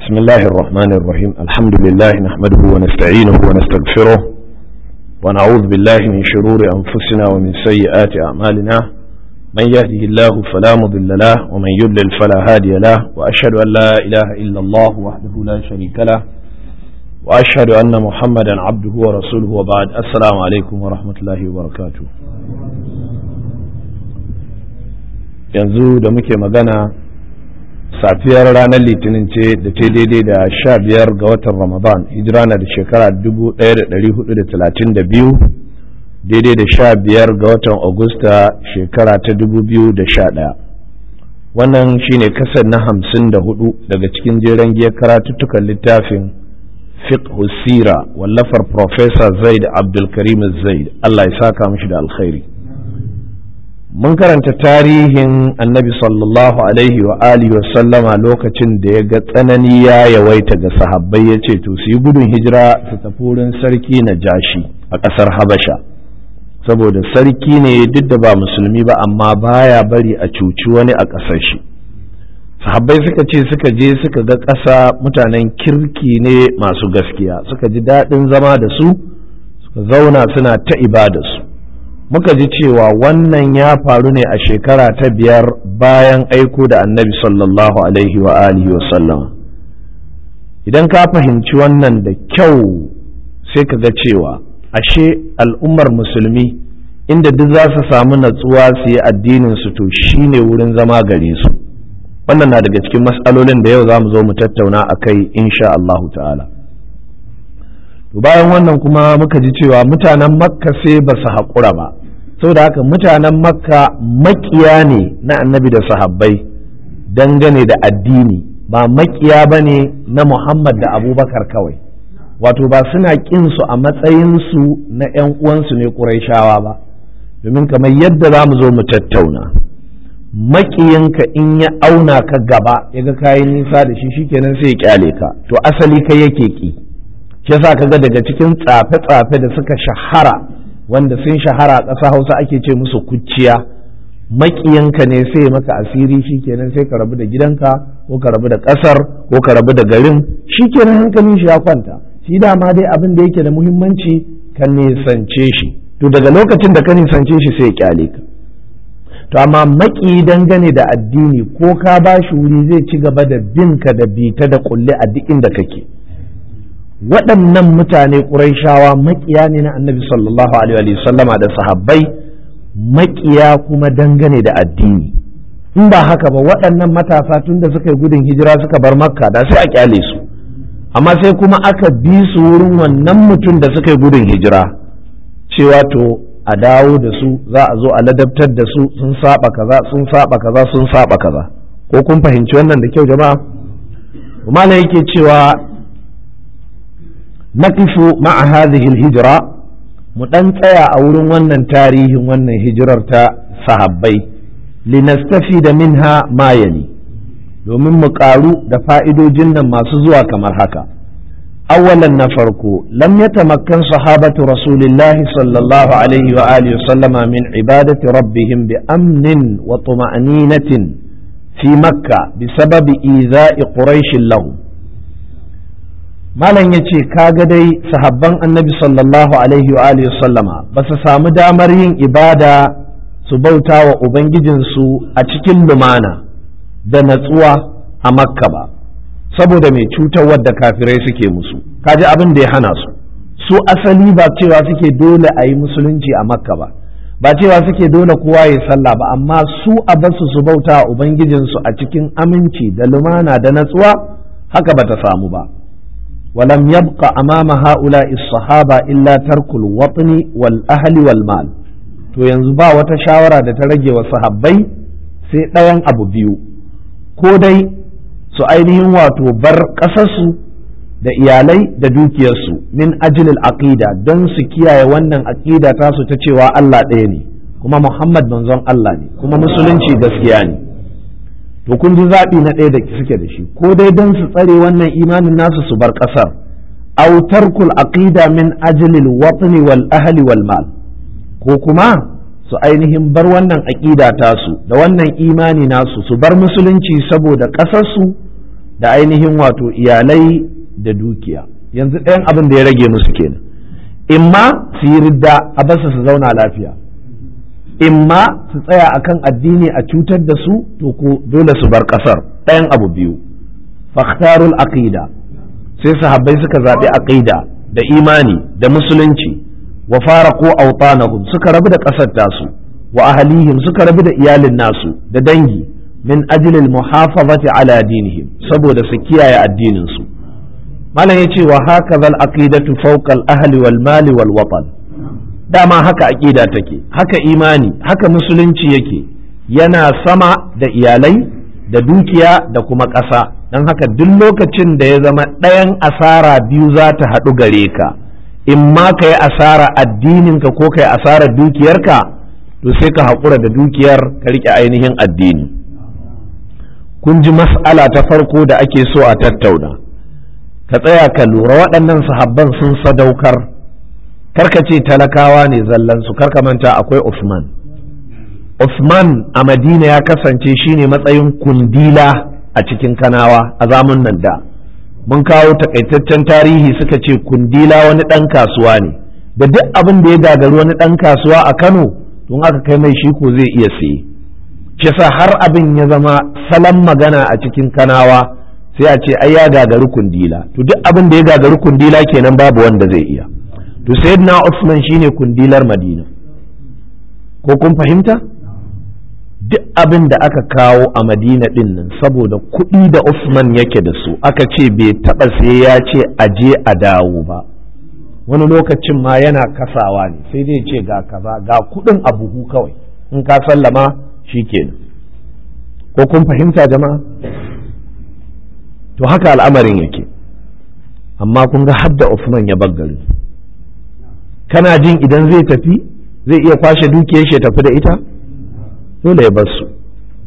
بسم الله الرحمن الرحيم الحمد لله نحمده ونستعينه ونستغفره ونعوذ بالله من شرور أنفسنا ومن سيئات أعمالنا من يهده الله فلا مضل له ومن يضلل فلا هادي له وأشهد أن لا إله إلا الله وحده لا شريك له وأشهد أن محمدا عبده ورسوله وبعد السلام عليكم ورحمة الله وبركاته yanzu da muke magana safiyar ranar litinin ce da ta daidai da sha biyar ga watan ramadan hijira na da shekara 1432 daidai da sha biyar ga watan agusta shekara ta 2011 wannan shine kasar na hamsin da hudu daga cikin jeren giyar karatuttukan littafin fiqh sira wallafar professor zaid abdulkarim zaid allah ya saka mishi da alkhairi mun karanta tarihin annabi sallallahu alaihi wa alihi wa sallama lokacin da ya ga tsanani ya yawaita ga sahabbai ya ce to su yi gudun hijira su tafi wurin sarki na jashi a ƙasar habasha saboda sarki ne duk da ba musulmi ba amma baya bari a cuci wani a ƙasar shi sahabbai suka ce suka je suka ga ƙasa mutanen kirki ne masu gaskiya suka ji daɗin zama da su suka zauna suna ta ibadarsu muka ji cewa wannan ya faru ne a shekara ta biyar bayan aiko da annabi sallallahu alaihi wa alihi wa sallama idan ka fahimci wannan da kyau sai ka ga cewa ashe al'ummar musulmi inda duk za su samu natsuwa su yi addinin su to shine wurin zama gare su wannan na daga cikin matsalolin da yau za mu zo mu tattauna a kai insha Allahu ta'ala bayan wannan kuma muka ji cewa mutanen makka sai ba su haƙura ba saboda haka mutanen makka makiya ne na annabi da sahabbai dangane da addini ba makiya ba ne na muhammad da abubakar kawai wato ba suna su a matsayinsu na 'yan uwansu ne ƙuraishawa ba domin kamar yadda za mu zo mu tattauna makiyinka in ya auna ka gaba ya ga kayan nisa da shi shikenan sai ya kyale ka to asali kai yake ki shi yasa kaga daga cikin tsafe-tsafe da suka shahara wanda sun shahara a ƙasa hausa ake ce musu kuciya maƙiyanka ne sai maka asiri shikenan sai ka rabu da gidanka ko ka rabu da ƙasar ko ka rabu da garin shikenan hankalin shi ya kwanta shi dama dai abin da yake da muhimmanci ka nisance shi to daga lokacin da ka nisance shi sai ya kyale ka to amma maƙi dangane da addini ko ka ba shi wuri zai ci gaba da bin ka da bita da kulle a duk inda kake waɗannan mutane ƙuraishawa maƙiya ne na annabi sallallahu alaihi sallama da sahabbai maƙiya kuma dangane da addini in ba haka ba waɗannan matasa tun da suka yi gudun hijira suka bar makka da sai a kyale su amma sai kuma aka bi su wurin wannan mutum da suka yi gudun hijira cewa to a dawo da su za a zo a ladabtar da su sun saba kaza sun saba kaza sun saba kaza ko kun fahimci wannan da kyau jama'a malam yake cewa naqifu ma'a hadhihi al-hijra mu dan tsaya a wurin wannan tarihin wannan hijirar ta sahabbai linastafida minha ma yali domin mu karu da fa'idojin nan masu zuwa kamar haka awwalan na farko lam yatamakkan sahabatu rasulillahi sallallahu alaihi wa alihi sallama min ibadati rabbihim bi amnin wa tuma'ninatin fi makka bisababi iza'i quraish lahum malam ya ce kaga dai sahabban annabi sallallahu alaihi wa alihi sallama ba su samu damar yin ibada su bauta wa ubangijinsu a cikin lumana da natsuwa a makka ba saboda mai cutarwar da kafirai suke musu kaji abin da ya hana su su asali ba cewa suke dole a yi musulunci a makka ba ba cewa suke dole kowa ya sallah ba amma su a basu su bauta wa ubangijinsu a cikin aminci da lumana da natsuwa haka ba ta samu ba ولم يبق أمام هؤلاء الصحابة إلا ترك الوطن والأهل والمال to yanzu ba wata shawara da ta rage wa sahabbai sai ɗayan abu biyu ko dai su ainihin wato bar ƙasarsu da iyalai da dukiyarsu min ajilil aqida don su kiyaye wannan aqida tasu ta cewa Allah ɗaya ne kuma Muhammad manzon Allah ne kuma musulunci gaskiya ne to kun ji zaɓi na ɗaya da suke da shi ko dai don su tsare wannan imanin nasu su bar ƙasar aw tarkul aqida min ajlil watni wal ahli wal mal ko kuma su ainihin bar wannan aqida tasu da wannan imani nasu su bar musulunci saboda ƙasarsu da ainihin wato iyalai da dukiya yanzu ɗayan abin da ya rage musu kenan imma su yi ridda a basu su zauna lafiya imma su tsaya akan addini a cutar da su to ko dole su bar ƙasar ɗayan abu biyu fakhtarul aqida sai sahabbai suka zaɓi aqida da imani da musulunci wa faraqu awtanahum suka rabu da ƙasar tasu wa ahlihim suka rabu da iyalin nasu da dangi min ajli al-muhafazati ala dinihim saboda su kiyaye addinin su malam yace wa hakaza al-aqidatu fawqa al-ahli wal mali wal watan dama haka aqida take haka imani haka musulunci yake yana sama da iyalai da dukiya da kuma ƙasa don haka duk lokacin da ya zama ɗayan asara biyu za ta haɗu gare ka in ma ka yi asara addininka ko ka yi asara dukiyarka to sai ka haƙura da dukiyar ka riƙe ainihin addini kun ji mas'ala ta farko da ake so a tattauna ka tsaya ka lura waɗannan sahabban sun sadaukar karka ce talakawa ne zallansu karka manta akwai Usman Usman a Madina ya kasance shine matsayin kundila a cikin kanawa a zamun nan da mun kawo takaitaccen tarihi suka ce kundila wani ɗan kasuwa ne da duk abin da ya gagari wani ɗan kasuwa a Kano tun aka kai mai shi ko zai iya siye shi sa har abin ya zama salon magana a cikin kanawa sai a ce ai ya gagari kundila to duk abin da ya gagari kundila kenan babu wanda zai iya to sayyidina Usman shine kundilar Madina ko kun fahimta duk abin da aka kawo a Madina din nan saboda kuɗi da Usman yake da su aka ce bai taɓa sai ya ce aje a dawo ba wani lokacin ma yana kasawa ne sai dai ce ga kaza ga kuɗin a buhu kawai in ka sallama shikenan ko kun fahimta jama'a to haka al'amarin yake amma kun ga hadda Usman ya baggari kana jin idan zai tafi zai iya kwashe dukiyar shi tafi da ita dole ya bar su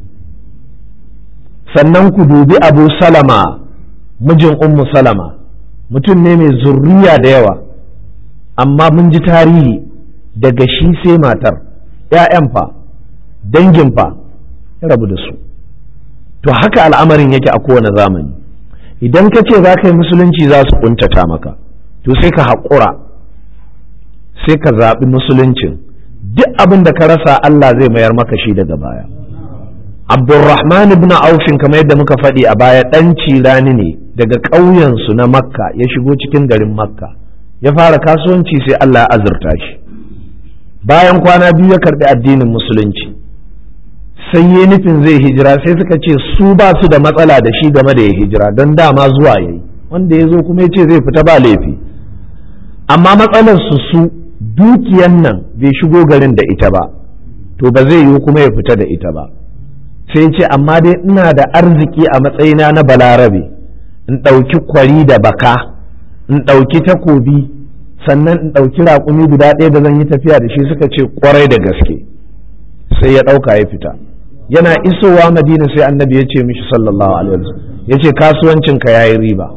sannan ku dubi abu salama mijin ummu salama mutum ne mai zurriya da yawa amma mun ji tarihi daga shi sai matar ‘ya'yan fa dangin fa ya rabu da su to haka al'amarin yake a kowane zamani idan ka ce za ka yi musulunci za su kuntata maka to sai ka haƙura sai ka zaɓi musuluncin duk abin da ka rasa Allah zai mayar maka shi daga baya Abdulrahman ibn Aufin kamar yadda muka faɗi a baya ɗan cirani ne daga ƙauyensu na Makka ya shigo cikin garin Makka ya fara kasuwanci sai Allah ya azurta shi bayan kwana biyu ya karɓi addinin musulunci sai ya nufin zai hijira sai suka ce su ba su da matsala da shi game da ya hijira don dama zuwa ya yi wanda ya zo kuma ya ce zai fita ba laifi amma matsalar su su dukiyan nan bai shigo garin da ita ba to ba zai yiwu kuma ya fita da ita ba sai ce amma dai ina da arziki a matsayina na balarabe in ɗauki kwari da baka in ɗauki takobi sannan in ɗauki raƙumi guda ɗaya da zan yi tafiya da shi suka ce kwarai da gaske sai ya ɗauka ya fita yana isowa madina sai annabi ya ce mishi sallallahu alaihi wasallam ya ce kasuwancinka ya yi riba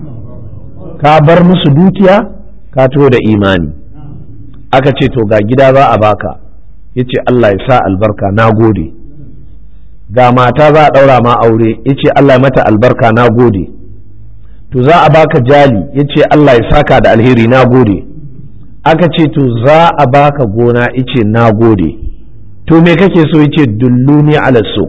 ka bar musu dukiya ka to da imani aka ce to ga gida za a baka ya ce Allah ya sa albarka na gode ga mata za a ɗaura ma aure ya ce Allah ya mata albarka na gode to za a baka jali ya ce Allah ya saka da alheri na gode aka ce to za a baka gona ya ce na gode to me kake so ya ce dulluni ala suq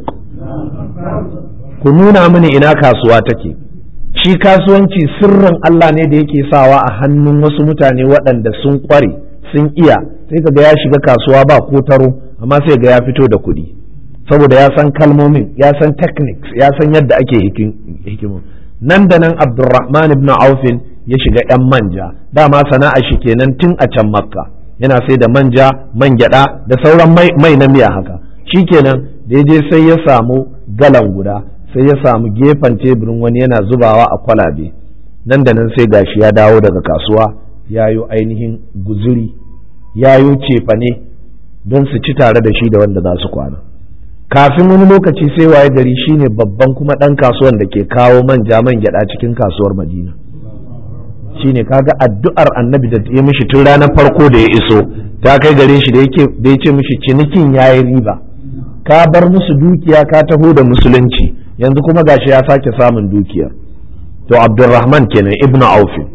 ku nuna mini ina kasuwa take shi kasuwanci sirrin Allah ne da yake sawa a hannun wasu mutane waɗanda sun ƙware sun iya sai ka ga ya shiga kasuwa ba ko taro amma sai ga ya fito da kuɗi saboda ya san kalmomin ya san techniques ya san yadda ake hikimu nan da nan abdurrahman ibn aufin ya shiga yan manja dama sana'a shi kenan tun a can makka yana sai da manja man gyada da sauran mai na miya haka shi kenan da ya je sai ya samu galan guda sai ya samu gefen teburin wani yana zubawa a kwalabe nan da nan sai gashi ya dawo daga kasuwa yayo ainihin guzuri yayo cefane don su ci tare da shi da wanda za su kwana kafin wani lokaci sai waye gari shine babban kuma ɗan kasuwan da ke kawo manja man gyada cikin kasuwar madina shine kaga addu'ar annabi da ya mishi tun ranar farko da ya iso ta kai gare shi da ya ce mishi cinikin yayi riba ka bar musu dukiya ka taho da musulunci yanzu kuma gashi ya sake samun dukiyar to abdurrahman kenan ibnu aufin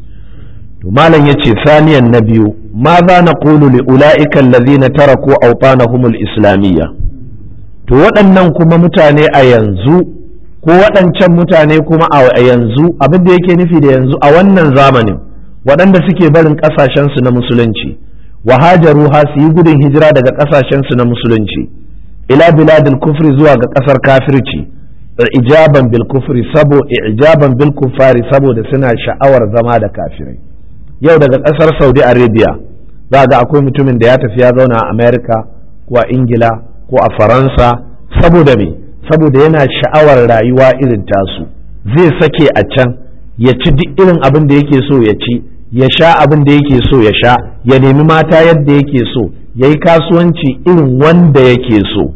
to malam yace saniyan na biyu ma za na qulu li ulaika allazina taraku awtanahum al-islamiyya to waɗannan kuma mutane a yanzu ko waɗancan mutane kuma a yanzu abin da yake nufi da yanzu a wannan zamanin waɗanda suke barin ƙasashensu na musulunci wa hajaru ha su yi gudun hijira daga ƙasashensu na musulunci ila biladil kufri zuwa ga ƙasar kafirci ijaban bil kufri sabo ijaban bil kufari saboda suna sha'awar zama da kafirai yau daga ƙasar saudi arabia za ga akwai mutumin da ya tafi ya zauna a america ko a ingila ko a faransa saboda me saboda yana sha'awar rayuwa irin tasu zai sake a can ya ci duk irin abin da yake so ya ci ya sha abin da yake so ya sha ya nemi mata yadda yake so ya yi kasuwanci irin wanda yake so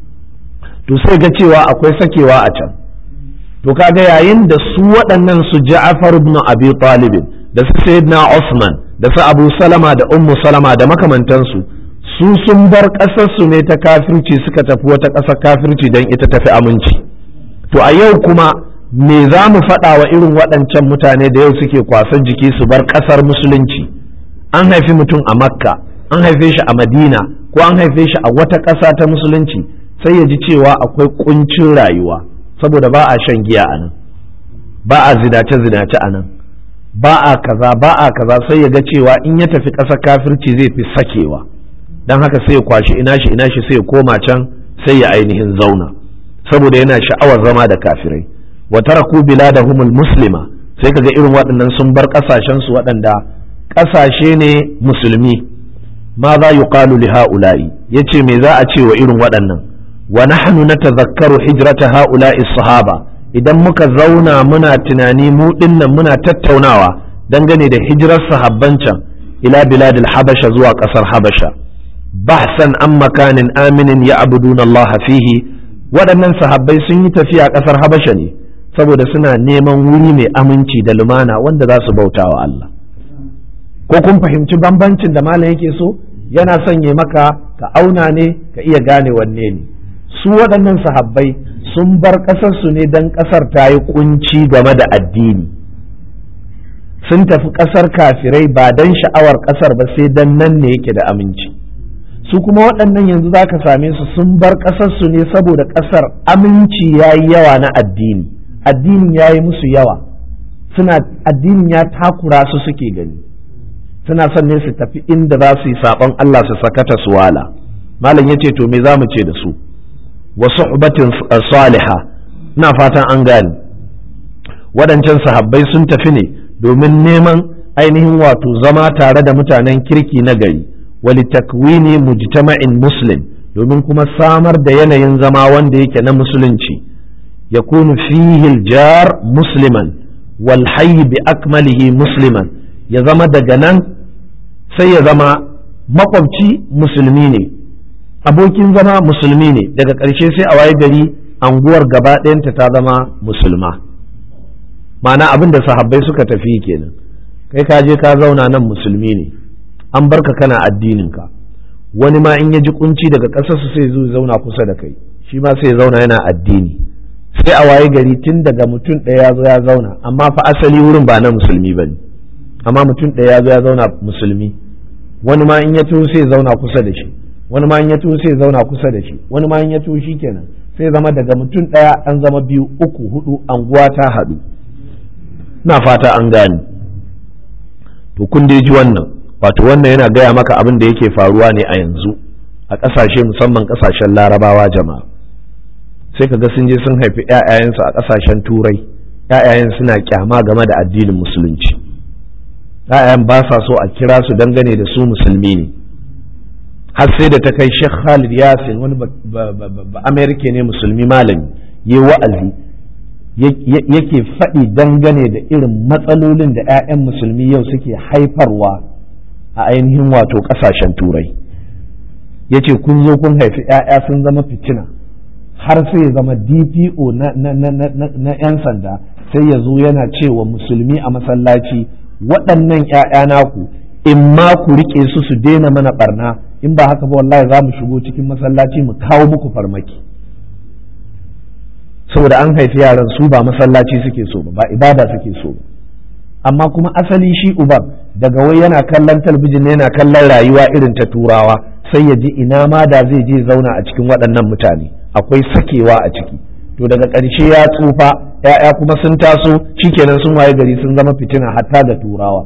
to sai ga cewa akwai sakewa a can to kaga yayin da su waɗannan su ja'afar ibn abi talibin da su sayyidina Usman da su Abu Salama da Ummu Salama da makamantansu su sun bar ƙasarsu ne ta kafirci suka tafi wata ƙasar kafirci don ita tafi aminci to a yau kuma me za mu faɗa wa irin waɗancan mutane da yau suke kwasan jiki su bar ƙasar musulunci an haifi mutum a makka an haife shi a madina ko an haife shi a wata ƙasa ta musulunci sai ya ji cewa akwai ƙuncin rayuwa saboda ba a shan giya a nan ba a zinace-zinace a nan ba a kaza ba a kaza sai ya ga cewa in ya tafi ƙasar kafirci zai fi sakewa don haka sai ya kwashi ina shi ina shi sai ya koma can sai ya ainihin zauna saboda yana sha'awar zama da kafirai wa taraku biladahumul muslima sai kaga irin waɗannan sun bar ƙasashen su waɗanda ƙasashe ne musulmi ma za yuqalu li ha'ula'i yace me za a ce wa irin waɗannan wa nahnu natadhakkaru hijrata ha'ula'i sahaba idan muka zauna muna tunani mu dinnan muna tattaunawa dangane da hijirar sahabban can ila biladil habasha zuwa ƙasar habasha bahsan an makanin aminin ya abudun Allah fihi waɗannan sahabbai sun yi tafiya ƙasar Habasha ne saboda suna neman wuri mai aminci da lumana wanda za su bauta wa Allah ko kun fahimci bambancin da malam yake so yana sanye maka ka auna ne ka iya gane wanne ne su waɗannan sahabbai sun bar ƙasarsu ne don ƙasar ta yi kunci game da addini sun tafi ƙasar kafirai ba don sha'awar ƙasar ba sai don nan ne yake da aminci su kuma waɗannan yanzu za ka same su sun bar ƙasarsu ne saboda ƙasar aminci ya yi yawa na addini addinin ya yi musu yawa suna addinin ya takura su suke gani suna son ne su tafi inda za su yi saɓon Allah su sakata su wala malam ya ce to me za mu ce da su wa suhbatin saliha ina fatan an gane waɗancan sahabbai sun tafi ne domin neman ainihin wato zama tare da mutanen kirki na gari walitakwini mujtama'in muslim domin kuma samar da yanayin zama wanda yake na musulunci yakunu fihi jar musliman wal hayy bi akmalihi musliman ya zama daga nan sai ya zama makwabci musulmi ne abokin zama musulmi ne daga ƙarshe sai a waye gari anguwar gaba ɗayanta ta zama musulma ma'ana abin da sahabbai suka tafi kenan kai ka je ka zauna nan musulmi ne an barka kana addininka wani ma in ya ji kunci daga ƙasarsu sai zo zauna kusa da kai shi ma sai zauna yana addini sai a waye gari tun daga mutum ɗaya ya zo ya zauna amma fa asali wurin ba na musulmi ba ne amma mutum ɗaya ya zo ya zauna musulmi wani ma in ya tuho sai zauna kusa da shi wani ma in ya tuho sai zauna kusa da shi wani ma in ya tuho shi kenan sai zama daga mutum ɗaya an zama biyu uku hudu anguwa ta haɗu na fata an gane to kun dai ji wannan wato wannan yana gaya maka abin da yake faruwa ne a yanzu a ƙasashe musamman ƙasashen larabawa jama'a sai ka ga sun je sun haifi 'ya'yayensu a ƙasashen turai 'ya'yayen suna kyama game da addinin musulunci 'ya'yan ba sa so a kira su dangane da su musulmi ne har sai da ta kai Sheikh Khalid Yasin wani ba Amerika ne musulmi malami yi wa'azi yake faɗi dangane da irin matsalolin da 'ya'yan musulmi yau suke haifarwa a ainihin wato ƙasashen turai ya ce kun zo kun haifi 'ya'ya sun zama fitina har sai ya zama dpo na 'yan sanda sai ya zo yana cewa musulmi a masallaci waɗannan 'ya'ya naku in ma ku riƙe su su daina mana ɓarna in ba haka ba wallahi za mu shigo cikin masallaci mu kawo muku farmaki saboda an haifi yaran su ba masallaci suke so ba ba ibada suke so ba amma kuma asali shi uban daga wai yana kallon talbijin yana kallon rayuwa irin ta turawa sai ya ji ina ma da zai je zauna a cikin waɗannan mutane akwai sakewa a ciki to daga ƙarshe ya tsufa ya'ya kuma sun taso shikenan sun waye gari sun zama fitina hatta da turawa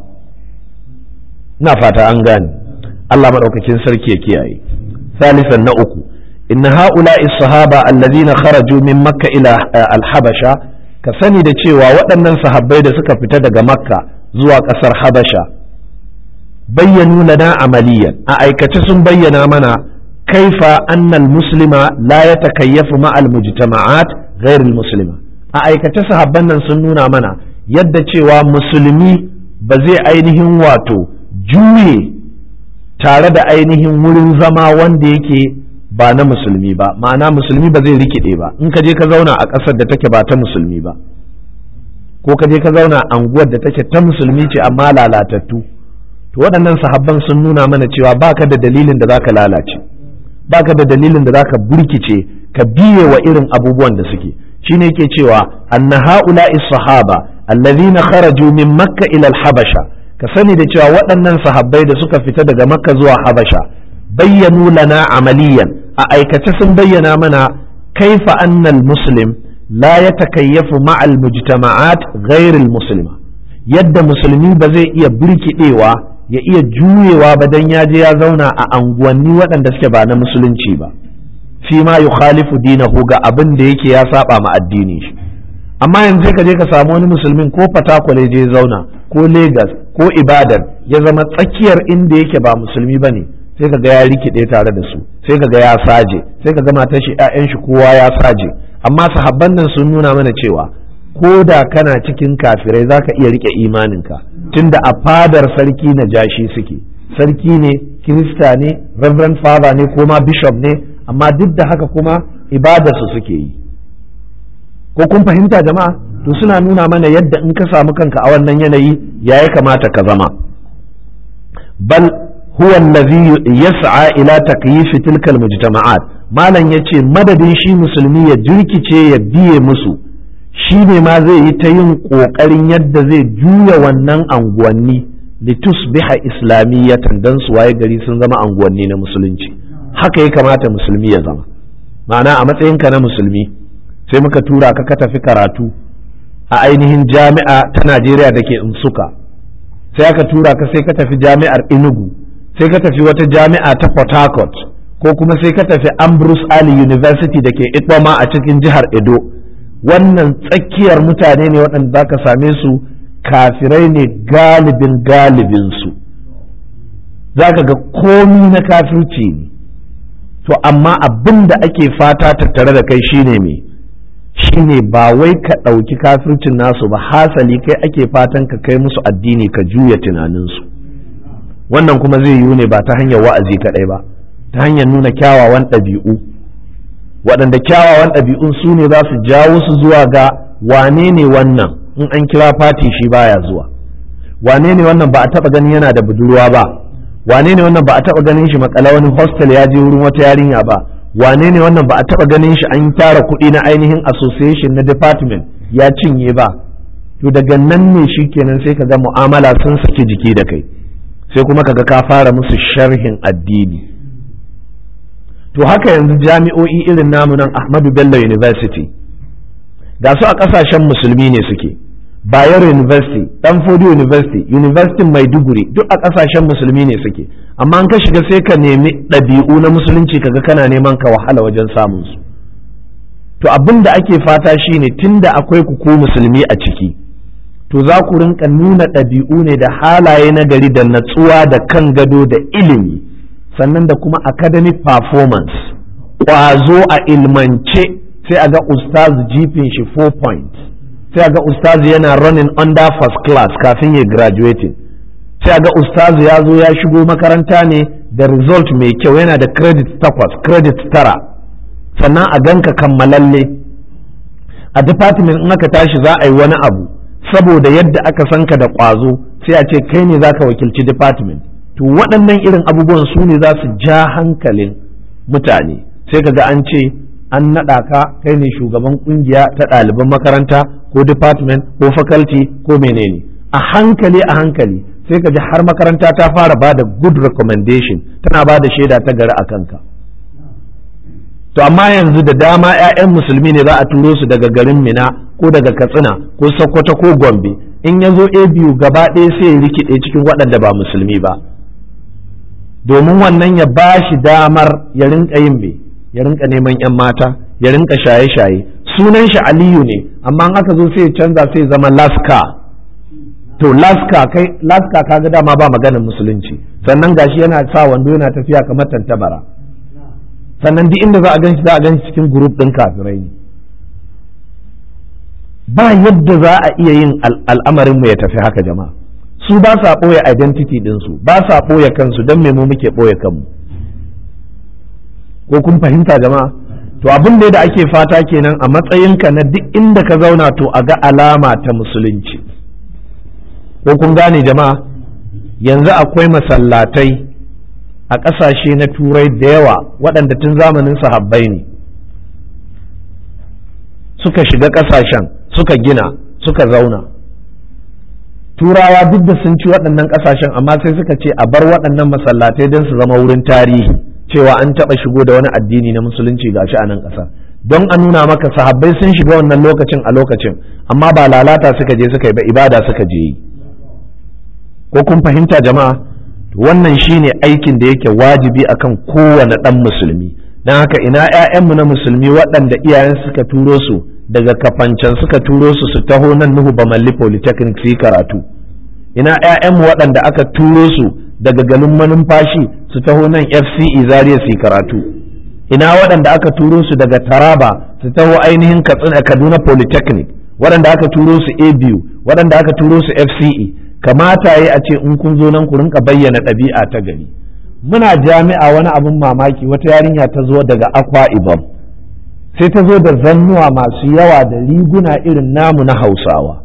ina fata an gane Allah maɗaukakin sarki ya kiyaye salisan na uku inna ha'ula'i sahaba allazina kharaju min makka ila al-habasha ka sani da cewa waɗannan sahabbai da suka fita daga makka zuwa ƙasar habasha bayyanu lana amaliyan a aikace sun bayyana mana kaifa annal muslima la ya takayyafu ma'al mujtama'at ghairil muslima a aikace sahabban nan sun nuna mana yadda cewa musulmi ba zai ainihin wato juye tare da ainihin wurin zama wanda yake ba na musulmi ba ma'ana musulmi ba zai rikide ba in ka je ka zauna a ƙasar da take ba ta musulmi ba ko ka je ka zauna a anguwar da take ta musulmi ce amma lalatattu to waɗannan sahabban sun nuna mana cewa baka da dalilin da zaka lalace baka da dalilin da zaka burkice ka biye wa irin abubuwan da suke shine yake cewa anna haula'i sahaba allazina kharaju min makka ila al-habasha ka sani da cewa waɗannan sahabbai da suka fita daga makka zuwa habasha bayyanu lana amaliyan a aikace sun bayyana mana kaifa annal muslim la ya takayyafu ma'al mujtama'at ghairil muslima yadda musulmi ba zai iya birkidewa ya iya juyewa ba dan ya je ya zauna a anguwanni waɗanda suke ba na musulunci ba fi ma yukhalifu dinahu ga abin da yake ya saba ma addini shi amma yanzu ka je ka samu wani musulmin ko fatakwale je zauna ko Legas ko Ibadan ya zama tsakiyar inda yake ba musulmi bane sai ka ga ya rikide tare da su sai ka ga ya saje sai ka ga matar shi ƴaƴan shi kowa ya saje amma sahabban nan sun nuna mana cewa ko da kana cikin kafirai zaka iya rike imaninka tunda a fadar sarki na jashi suke sarki ne kirista ne reverend father ne ko ma bishop ne amma duk da haka kuma ibadarsu suke yi ko kun fahimta jama'a to suna nuna mana yadda in ka samu kanka a wannan yanayi ya ya kamata ka zama bal huwa allazi yas'a ila takyif tilka almujtama'at malam yace madadin shi musulmi ya jirkice ya biye musu shi ne ma zai yi ta yin kokarin yadda zai juya wannan anguwanni litusbiha islamiyatan dan su waye gari sun zama anguwanni na musulunci haka ya kamata musulmi ya zama ma'ana a matsayinka na musulmi sai muka tura ka ka tafi karatu a ainihin jami'a ta Najeriya da ke Nsuka sai aka tura ka sai ka tafi jami'ar Enugu sai ka tafi wata jami'a ta Port Harcourt ko kuma sai ka tafi Ambrose Ali University da ke Ikpama a cikin jihar Edo wannan tsakiyar mutane ne waɗanda za ka same su kafirai ne galibin galibinsu za ka ga komi na kafirci ne to amma abin da ake fata tattare da kai shine me shine ba wai ka ɗauki kafircin nasu ba hasali kai ake fatan ka kai musu addini ka juya tunaninsu wannan kuma zai yiwu ne ba ta hanyar wa'azi kaɗai ba ta hanyar nuna kyawawan ɗabi'u waɗanda kyawawan ɗabi'un su ne za su jawo su zuwa ga wane ne wannan in an kira fati shi baya zuwa wane ne wannan ba a taɓa ganin yana da budurwa ba wane ne wannan ba a taɓa ganin shi makala wani hostel ya je wurin wata yarinya ba wane ne wannan ba a taɓa ganin shi an tara kuɗi na ainihin association na department ya cinye ba to daga nan ne shi kenan sai ka ga mu'amala sun saki jiki da kai sai kuma kaga ka fara musu sharhin addini to haka yanzu jami'o'i irin namu nan Ahmadu Bello University ga su a ƙasashen musulmi ne suke Bayero University, Danfodi University, University Maiduguri duk a ƙasashen musulmi ne suke amma an ka shiga sai ka nemi ɗabi'u na musulunci kaga kana neman ka wahala wajen samun su to abin da ake fata shine tunda akwai ku ko musulmi a ciki to za ku rinka nuna ɗabi'u ne da halaye na gari da natsuwa da kan gado da ilimi sannan da kuma academic performance ƙwazo a ilmance sai a ga ustaz jifin shi 4 points sai a ga ustaz yana running under first class kafin ya graduating sai a ga ustaz ya zo ya shigo makaranta ne da result mai kyau yana da credit takwas credit tara sannan a ganka kammalalle a department in aka tashi za a yi wani abu saboda yadda aka san ka da ƙwazo sai a ce kai ne za ka wakilci department to waɗannan irin abubuwan su ne za su ja hankalin mutane sai ka ga an ce an naɗa ka kai ne shugaban kungiya ta ɗaliban makaranta ko department ko faculty ko menene a hankali a hankali sai ka ji har makaranta ta fara ba da good recommendation tana ba da shaida ta gari a kanka to amma yanzu da dama 'ya'yan musulmi ne za a turo su daga garin mina ko daga katsina ko sokoto ko gombe in ya zo a biyu gaba ɗaya sai ya rikide cikin waɗanda ba musulmi ba domin wannan ya ba shi damar ya rinka yin me ya rinka neman 'yan mata ya rinka shaye-shaye sunan shi aliyu ne amma in aka zo sai ya canza sai zama laska to laska kai laska kaga dama ba maganin musulunci sannan gashi yana sa wando yana tafiya kamar tantabara sannan duk inda za a ganshi za a ganshi cikin group din kafirai ne ba yadda za a iya yin al'amarin mu ya tafi haka jama'a su ba sa ɓoye identity ɗinsu ba sa ɓoye kansu don me mu muke ɓoye kanmu ko kun fahimta jama'a to abin da ake fata kenan a matsayinka na duk inda ka zauna to a ga alama ta musulunci ko kun gane jama'a yanzu akwai masallatai a ƙasashe na turai da yawa waɗanda tun zamanin sahabbai ne suka shiga ƙasashen suka gina suka zauna turawa duk da sun ci waɗannan ƙasashen amma sai suka ce a bar waɗannan masallatai don su zama wurin tarihi cewa an taɓa shigo da wani addini na musulunci gashi a nan ƙasa don a nuna maka sahabbai sun shiga wannan lokacin a lokacin amma ba lalata suka je suka yi ba ibada suka je yi ko kun fahimta jama'a wannan shine aikin da yake wajibi akan kowane ɗan musulmi don haka ina 'ya'yanmu na musulmi waɗanda iyayen suka turo su daga kafancan suka turo su su taho nan nuhu bamalli polytechnic su yi karatu ina 'ya'yanmu waɗanda aka turo su daga garin manumfashi su taho nan fce zariya su yi karatu ina waɗanda aka turo su daga taraba su taho ainihin katsina kaduna polytechnic waɗanda aka turo su abu waɗanda aka turo su fce kamata yi a ce in kun zo nan ku rinka bayyana ɗabi'a ta gari muna jami'a wani abin mamaki wata yarinya ta zo daga akwa ibom sai ta zo da zannuwa masu yawa da riguna irin namu na hausawa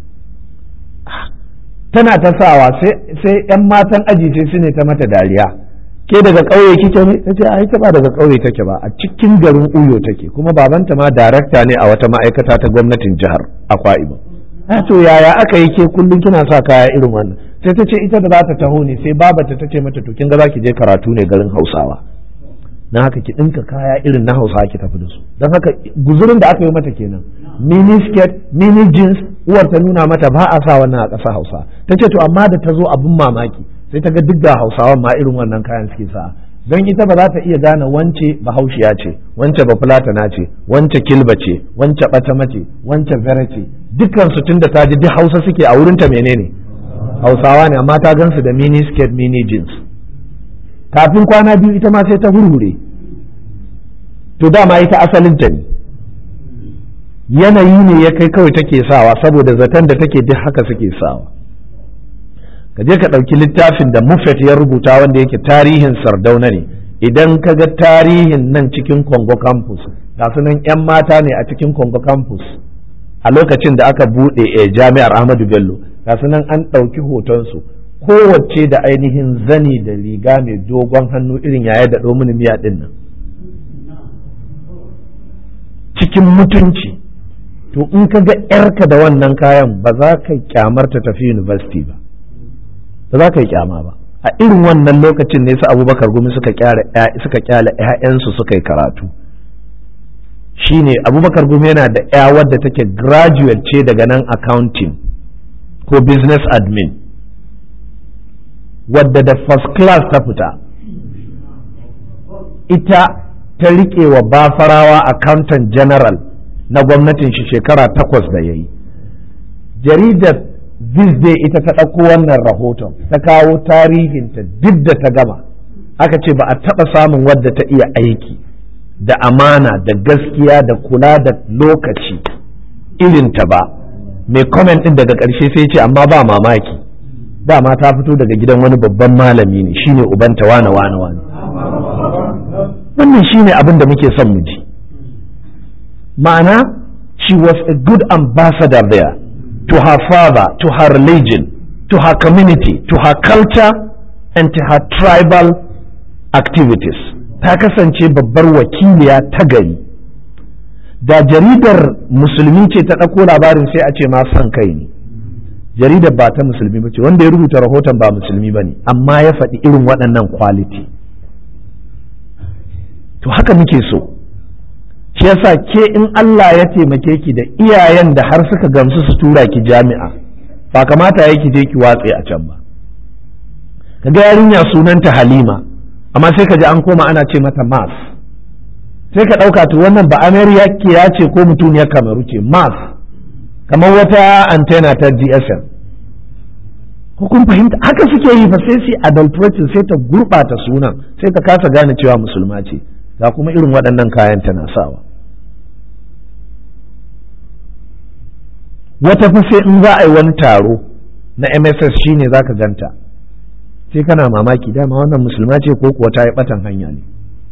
tana ta sawa sai 'yan matan aji sai su ne ta mata dariya ke daga ƙauye kike ne ta ce ai ta ba daga ƙauye take ba a cikin garin uyo take kuma babanta ma darakta ne a wata ma'aikata ta gwamnatin jihar akwa ibom to yaya aka yi ke kullum kina sa kaya irin wannan sai ta ce ita da za ta taho ne sai babata ta ce mata to kin ga za ki je karatu ne garin hausawa na haka ki ɗinka kaya irin na hausawa ki tafi da su don haka guzurin da aka yi mata kenan mini skirt mini jeans uwar ta nuna mata ba a sa wannan a ƙasa hausa ta ce to amma da ta zo abin mamaki sai ta ga duk da hausawan ma irin wannan kayan suke sa don ita ba za ta iya gane wance bahaushiya ce wance bafulatana ce wance kilba ce wance ɓatama ce wance vera ce dukkan su tunda ta ji duk hausa suke a wurinta menene hausawa ne amma ta gansu da mini skirt mini jeans kafin kwana biyu ita ma sai ta hurhure to dama ita asalin ta ne yanayi ne ya kai kawai take sawa saboda zaton da take duk haka suke sawa ka je ka ɗauki littafin da Muffet ya rubuta wanda yake tarihin sardauna ne idan ka ga tarihin nan cikin Congo campus ga nan 'yan mata ne a cikin Congo campus a lokacin da aka buɗe a jami'ar Ahmadu Bello ga nan an ɗauki hotonsu kowace da ainihin zani da riga mai dogon hannu irin yaya da mini miya ɗin nan cikin mutunci to in ka ga 'yarka da wannan kayan ba za ka kyamarta tafi university ba ba za ka yi kyama ba a irin wannan lokacin ne su abubakar gumi suka kyale 'ya'yansu suka yi karatu shine abubakar gumi yana da 'ya wadda take graduate ce daga nan accounting ko business admin wadda da first class ta fita ita ta riƙe wa bafarawa accountant general na gwamnatin shi shekara takwas da ya yi jaridar this day ita ta ɗauko wannan rahoton ta kawo tarihinta duk da ta gama aka ce ba a taɓa samun wadda ta iya aiki da amana da gaskiya da kula da lokaci irinta ba mai comment ɗin daga ƙarshe sai ce amma ba mamaki dama ta fito daga gidan wani babban malami ne shine ubanta wane wane wane wannan shine abin da muke son mu ji ma'ana she was a good ambassador there to her father, to her religion, to her community, to her culture, and to her tribal activities. Ta kasance babbar wakiliya ta gari da jaridar musulmi ce ta ɗauko labarin sai a ce ma son kai ne jaridar ba ta musulmi ba ce wanda ya rubuta rahoton ba musulmi ba ne amma ya faɗi irin waɗannan quality to haka muke so shi yasa ke in Allah ya taimake ki da iyayen da har suka gamsu su tura ki jami'a ba kamata ya ki je ki watse a can ba kaga yarinya sunanta Halima amma sai ka ji an koma ana ce mata Mas sai ka ɗauka to wannan ba Amerika ya ce ko mutuniyar Kamaru ce Mas kamar wata antena ta GSM ko kun fahimta haka suke yi fa sai su adulterating sai ta gurɓata sunan sai ka kasa gane cewa musulma ce ga kuma irin waɗannan kayan tana sawa wata fa sai in za a yi wani taro na mss shine za ka ganta sai kana mamaki dama wannan musulma ce ko kuwa ta yi ɓatan hanya ne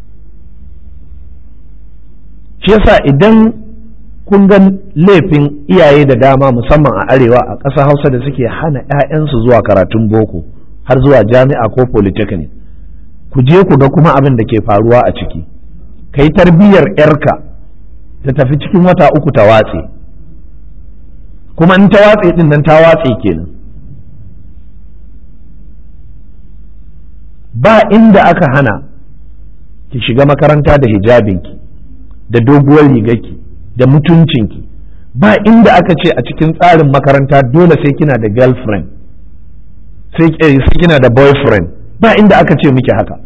shi yasa idan kun ga laifin iyaye da dama musamman a arewa a ƙasa hausa da suke hana 'ya'yansu zuwa karatun boko har zuwa jami'a ko polytechnic ku je ku ga kuma abin da ke faruwa a ciki ka yi tarbiyyar 'yarka ta tafi cikin wata uku ta watse kuma in ta watse din nan ta watse kenan ba inda aka hana ki shiga makaranta da hijabinki da doguwar rigarki da mutuncinki ba inda aka ce a cikin tsarin makaranta dole sai kina da girlfriend sai kina da boyfriend ba inda aka ce miki haka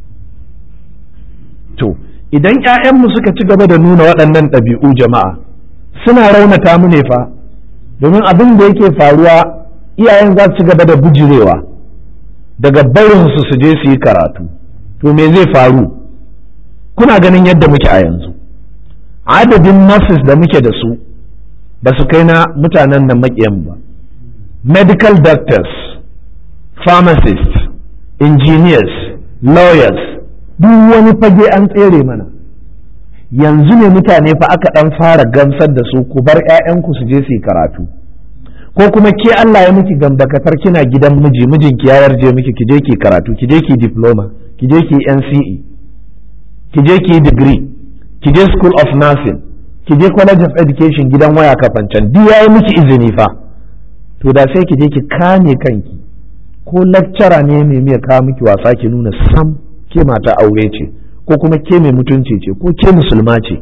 to idan 'ya'yanmu suka ci gaba da nuna waɗannan ɗabi'u jama'a suna raunata mu ne fa domin abin da yake faruwa iyayen za su ci gaba da bujirewa daga barinsu su je su yi karatu to me zai faru kuna ganin yadda muke a yanzu adadin nurses da muke da su ba su kai na mutanen nan maƙiyan ba medical doctors pharmacists engineers lawyers duk wani fage an tsere mana yanzu ne mutane fa aka ɗan fara gamsar da su ku bar 'ya'yanku su je su yi karatu ko kuma ke Allah ya miki gambakatar kina gidan miji mijinki ya yarje miki ki je ki karatu ki je ki diploma ki je ki NCE ki je ki degree ki je school of nursing ki je college of education gidan waya kafancan duk yayi miki izini fa to da sai ki je ki kame kanki ko lecturer ne mai miya kawo miki wasa ki nuna sam ke mata aure ce ko kuma ke mai mutunci ce ko ke musulma ce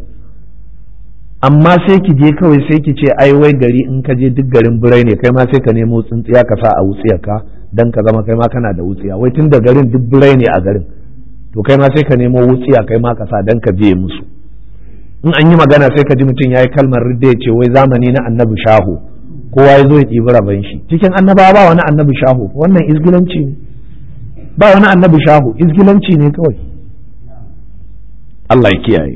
amma sai ki je kawai sai ki ce ai wai gari in ka je duk garin birai ne kai ma sai ka nemo tsintsiya ka sa a wutsiyarka dan ka zama kai ma kana da wutsiya wai tun da garin duk birai ne a garin to kai ma sai ka nemo wutsiya kai ma ka sa dan ka biye musu in an yi magana sai ka ji mutum ya yi kalmar ridda ya ce wai zamani na annabi shahu kowa ya zo ya ɗibi rabon shi cikin annabawa ba wani annabi shahu wannan izgilanci ne ba wani annabi shahu izgilanci ne kawai Allah ya kiyaye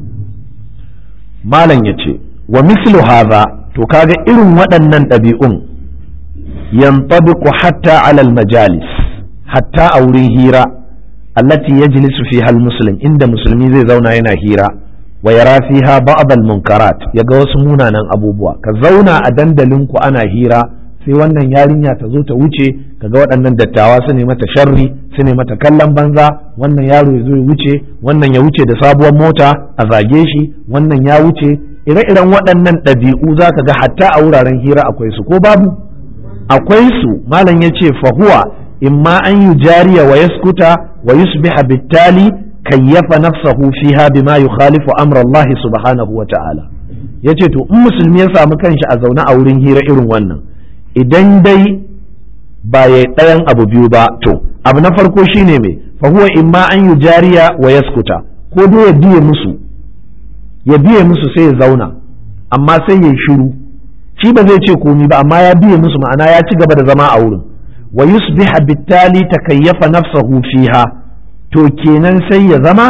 malam ya ce wa mislu haza to kaga irin waɗannan ɗabi'un yantabiqu hatta alal majalis hatta a wurin hira allati yajlisu fiha al-muslim inda musulmi zai zauna yana hira wa yara fiha ba'd al-munkarat yaga wasu munanan abubuwa ka zauna a dandalin ku ana hira sai wannan yarinya ta zo ta wuce kaga waɗannan dattawa su ne mata sharri su ne mata kallon banza wannan yaro ya zo ya wuce wannan ya wuce da sabuwar mota a zage shi wannan ya wuce ire-iren waɗannan ɗabi'u za ka ga hatta a wuraren hira akwai su ko babu akwai su malam ya ce fahuwa imma an yi jariya wa yaskuta wa yusbiha bittali kayyafa nafsahu fiha bima yukhalifu amra Allah subhanahu wa ta'ala yace to in musulmi ya samu kanshi a zaune a wurin hira irin wannan idan dai ba ya ɗayan abu biyu ba to abu na farko shine mai fahuwa imma an yi jariya wa yaskuta ko dai ya biye musu ya biye musu sai ya zauna amma sai ya shiru shi ba zai ce komi ba amma ya biye musu ma'ana ya ci gaba da zama a wurin wa yusbiha bittali takayyafa nafsahu fiha to kenan sai ya zama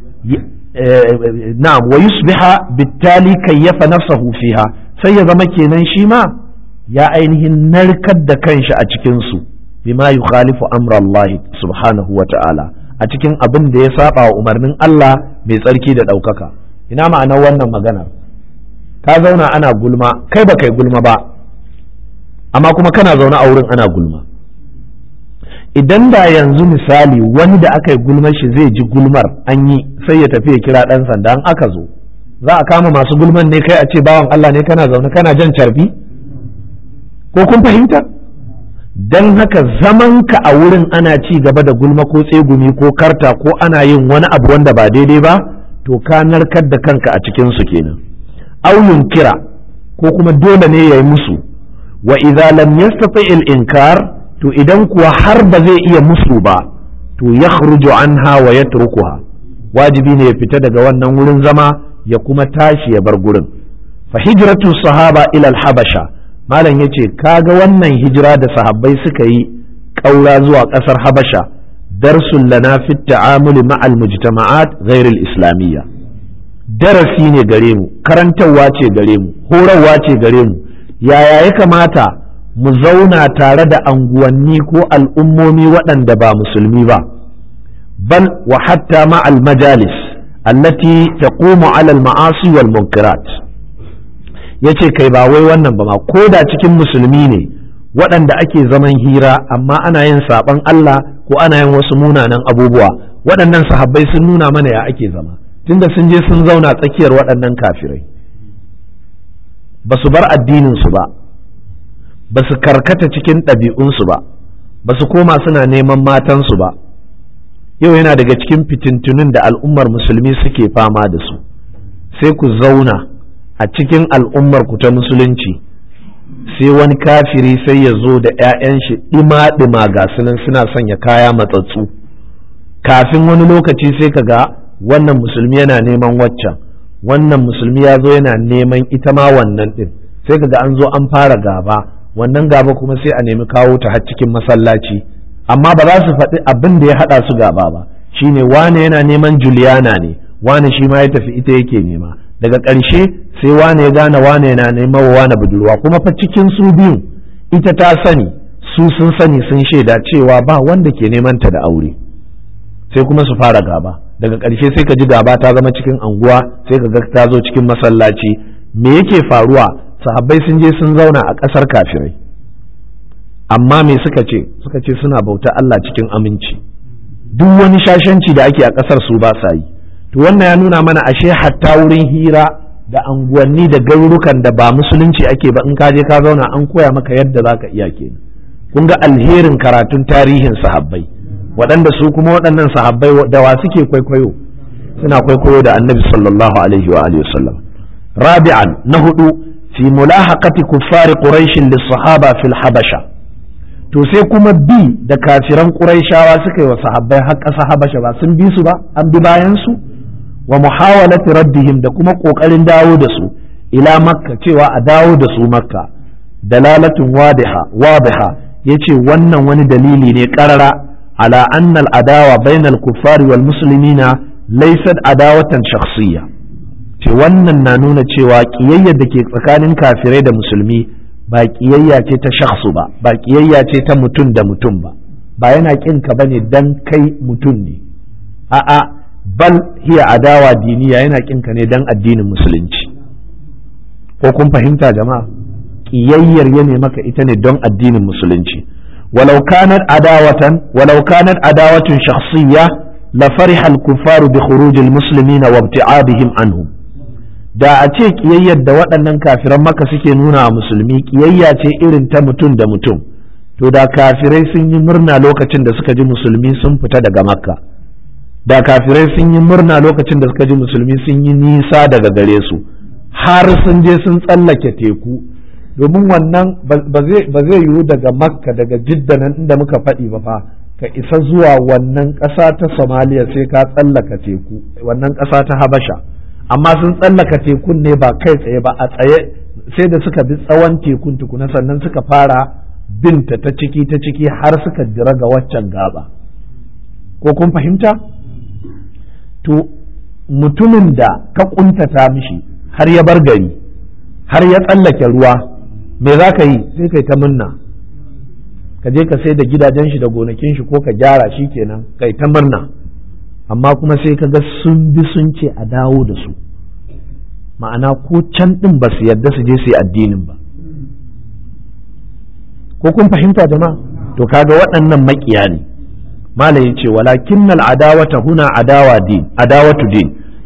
na'am wa yusbiha bittali kayyafa nafsahu fiha sai ya zama kenan shi ma ya ainihin narkar da kanshi a cikinsu bima yukhalifu amra Allah subhanahu wa ta'ala a cikin abin da ya saba wa umarnin Allah mai tsarki da ɗaukaka ina ma'anar wannan maganar ka zauna ana gulma kai ba kai gulma ba amma kuma kana zaune a wurin ana gulma idan da yanzu misali wani da aka yi gulmar shi zai ji gulmar an yi sai ya tafi ya kira ɗan sanda an aka zo za a kama masu gulman ne kai a ce bawan Allah ne kana zaune kana jan carbi ko kun fahimta don haka zamanka a wurin ana ci gaba da gulma ko tsegumi ko karta ko ana yin wani abu wanda ba daidai ba to ka narkar da kanka a cikinsu kenan auyun kira ko kuma dole ne ya yi musu wa idza lam yastati al inkar to idan kuwa har ba zai iya musu ba to yakhruju anha wa yatrukuha wajibi ne ya fita daga wannan wurin zama ya kuma tashi ya bar gurin fa hijratu sahaba ila al habasha malam yace kaga wannan hijira da sahabbai suka yi ƙaura zuwa ƙasar habasha darsun lana fi ta'amuli ma'al mujtama'at ghair al islamiyya darasi ne gare mu karantarwa ce gare mu horarwa ce gare mu yaya ya kamata mu zauna tare da anguwanni ko al'ummomi waɗanda ba musulmi ba bal wa hatta ma'al majalis allati taqumu 'ala al-ma'asi wal munkarat yace kai ba wai wannan ba ma ko da cikin musulmi ne waɗanda ake zaman hira amma ana yin saɓan Allah ko ana yin wasu munanan abubuwa waɗannan sahabbai sun nuna mana ya ake zama tunda sun je sun zauna tsakiyar waɗannan kafirai ba su bar addininsu ba ba su karkata cikin ɗabi'unsu ba ba su koma suna neman matansu ba yau yana daga cikin fitintunin da al'ummar musulmi suke fama da su sai ku zauna a cikin al'ummar ku ta musulunci sai wani kafiri sai ya zo da 'ya'yan shi ɗima-ɗima ga sunan suna sanya kaya matsatsu kafin wani lokaci sai ka ga wannan musulmi yana neman waccan wannan musulmi ya zo yana neman ita ma wannan ɗin sai ka ga an zo an fara gaba wannan gaba kuma sai a nemi kawo ta har cikin masallaci amma ba za su faɗi abin da ya haɗa su gaba ba shine wane yana neman Juliana ne wane shi ma ya tafi ita yake nema daga ƙarshe sai wane ya gane wane yana neman wa wane budurwa kuma fa cikin su biyun ita ta sani su sun sani sun shaida cewa ba wanda ke neman ta da aure sai kuma su fara gaba daga ƙarshe sai ka ji gaba ta zama cikin anguwa sai ka ga ta zo cikin masallaci me yake faruwa sahabbai sun je sun zauna a ƙasar kafirai amma me suka ce suka ce suna bauta Allah cikin aminci duk wani shashanci da ake a ƙasar su ba sa yi to wannan ya nuna mana ashe hatta wurin hira da anguwanni da garurukan da ba musulunci ake ba in ka je ka zauna an koya maka yadda za ka iya kenan kun ga alherin karatun tarihin sahabbai waɗanda su kuma waɗannan sahabbai da wa suke kwaikwayo suna kwaikwayo da annabi sallallahu alaihi wa alihi wasallam rabi'an na hudu fi mulahaqati kuffari quraish lis-sahaba fil habasha to sai kuma bi da kafiran quraishawa suka yi wa sahabbai har ƙasa habasha ba sun bi su ba an bi bayan su wa muhawalati raddihim da kuma kokarin dawo da su ila makka cewa a dawo da su makka dalalatun wadiha wadiha yace wannan wani dalili ne karara ala anna al-adawa bainal kuffari wal muslimina laysat adawatan shakhsiyya ce wannan na nuna cewa ƙiyayyar da ke tsakanin kafirai da musulmi ba ƙiyayya ce ta shakhsu ba ba ƙiyayya ce ta mutum da mutum ba ba yana ƙin ka bane dan kai mutum ne a'a bal hiya adawa diniya yana ƙin ka ne dan addinin musulunci ko kun fahimta jama'a ƙiyayyar ya ne maka ita ne don addinin musulunci walau kanat adawatan walau kanat adawatun shakhsiyya la fariha al-kuffaru bi khuruj al-muslimin wa ibti'adihim anhum da a ce kiyayyar da waɗannan kafiran maka suke nuna wa musulmi kiyayya ce irin ta mutum da mutum to da kafirai sun yi murna lokacin da suka ji musulmi sun fita daga makka da kafirai sun yi murna lokacin da suka ji musulmi sun yi nisa daga gare su har sun je sun tsallake teku domin wannan ba zai yiwu daga makka daga jidda nan inda muka faɗi ba fa ka isa zuwa wannan ƙasa ta somaliya sai ka tsallaka teku wannan ƙasa ta habasha amma sun tsallaka tekun ne ba kai tsaye ba a tsaye sai da suka bi tsawon tekun tukuna sannan suka fara binta ta ciki ta ciki har suka jira ga waccan gaba ko kun fahimta to mutumin da ka kuntata mishi har ya bar gari har ya tsallake ruwa me za ka yi sai kai ta munna ka je ka sai da gidajen shi da gonakin shi ko ka gyara shi kenan kai ta murna amma kuma sai ka ga sun bi sun ce a dawo da su ma'ana ko can ɗin ba su yarda su je su yi addinin ba ko kun fahimta jama'a to kaga waɗannan makiya ne malam yace walakin al adawata huna adawa din adawatu din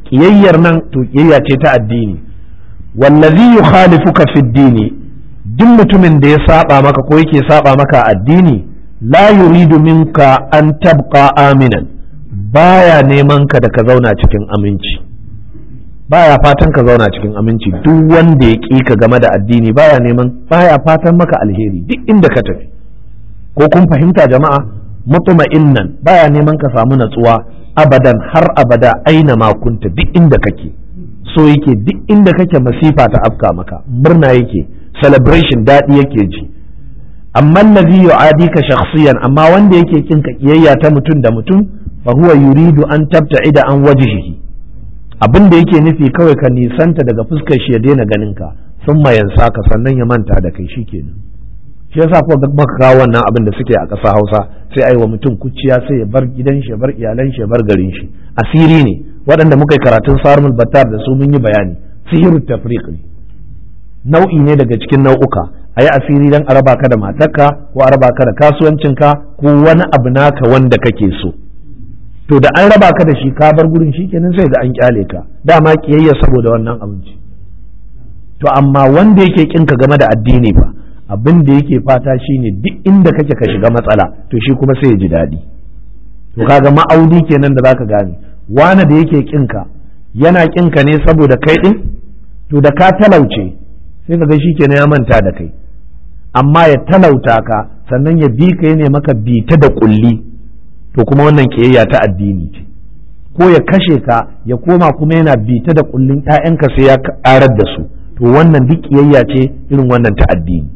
kiyayyar nan to kiyayya ce ta addini wallazi yukhalifuka fi dini duk mutumin da ya saba maka ko yake saba maka addini la yuridu minka an tabqa aminan baya neman ka da ka zauna cikin aminci baya fatan ka zauna cikin aminci duk wanda ya ƙi ka game da addini baya neman baya fatan maka alheri duk inda ka tafi ko kun fahimta jama'a mutma'innan baya neman ka samu natsuwa abadan har abada aina ma kunta duk inda kake so yake duk inda kake masifa ta afka maka murna yake celebration daɗi yake ji amma allazi yu'adika shakhsiyan amma wanda yake kin ka kiyayya ta mutum da mutum fa huwa yuridu an tabta'ida an wajhihi abin da yake nufi kawai ka nisanta daga fuskar shi ya daina ganin ka sun mayansa ka sannan ya manta da kai shikenan shi yasa ko maka kawo wannan abin da suke a ƙasa Hausa sai ai wa mutum kuciya sai ya bar gidan shi ya bar iyalan shi ya bar garin shi asiri ne waɗanda muka yi karatun sarmul battar da su mun yi bayani sihiru tafriq ne nau'i ne daga cikin nau'uka a yi asiri don a raba ka da matarka ko a raba ka da kasuwancinka ko wani abu naka wanda kake so to da an raba ka da shi ka bar gurin shi kenan sai ga an kyale ka dama kiyayya saboda wannan abinci to amma wanda yake kinka game da addini ba abin da yake fata shine duk inda kake ka shiga matsala to shi kuma sai ya ji daɗi to kaga ma'audi kenan da zaka gane wani da yake kinka yana kinka ne saboda kai din to da ka talauce sai ka ga shi kenan ya manta da kai amma ya talauta ka sannan ya bi ka ne maka bita da kulli to kuma wannan kiyayya ta addini ce ko ya kashe ka ya koma kuma yana bita da kullun ƴaƴanka sai ya karar da su to wannan duk kiyayya ce irin wannan ta addini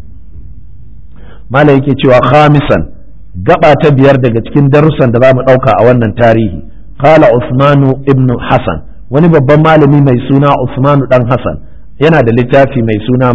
malam yake cewa khamisan gaba ta biyar daga cikin darussan da za mu ɗauka a wannan tarihi qala usmanu ibn hasan wani babban malami mai suna usmanu dan hasan yana da littafi mai suna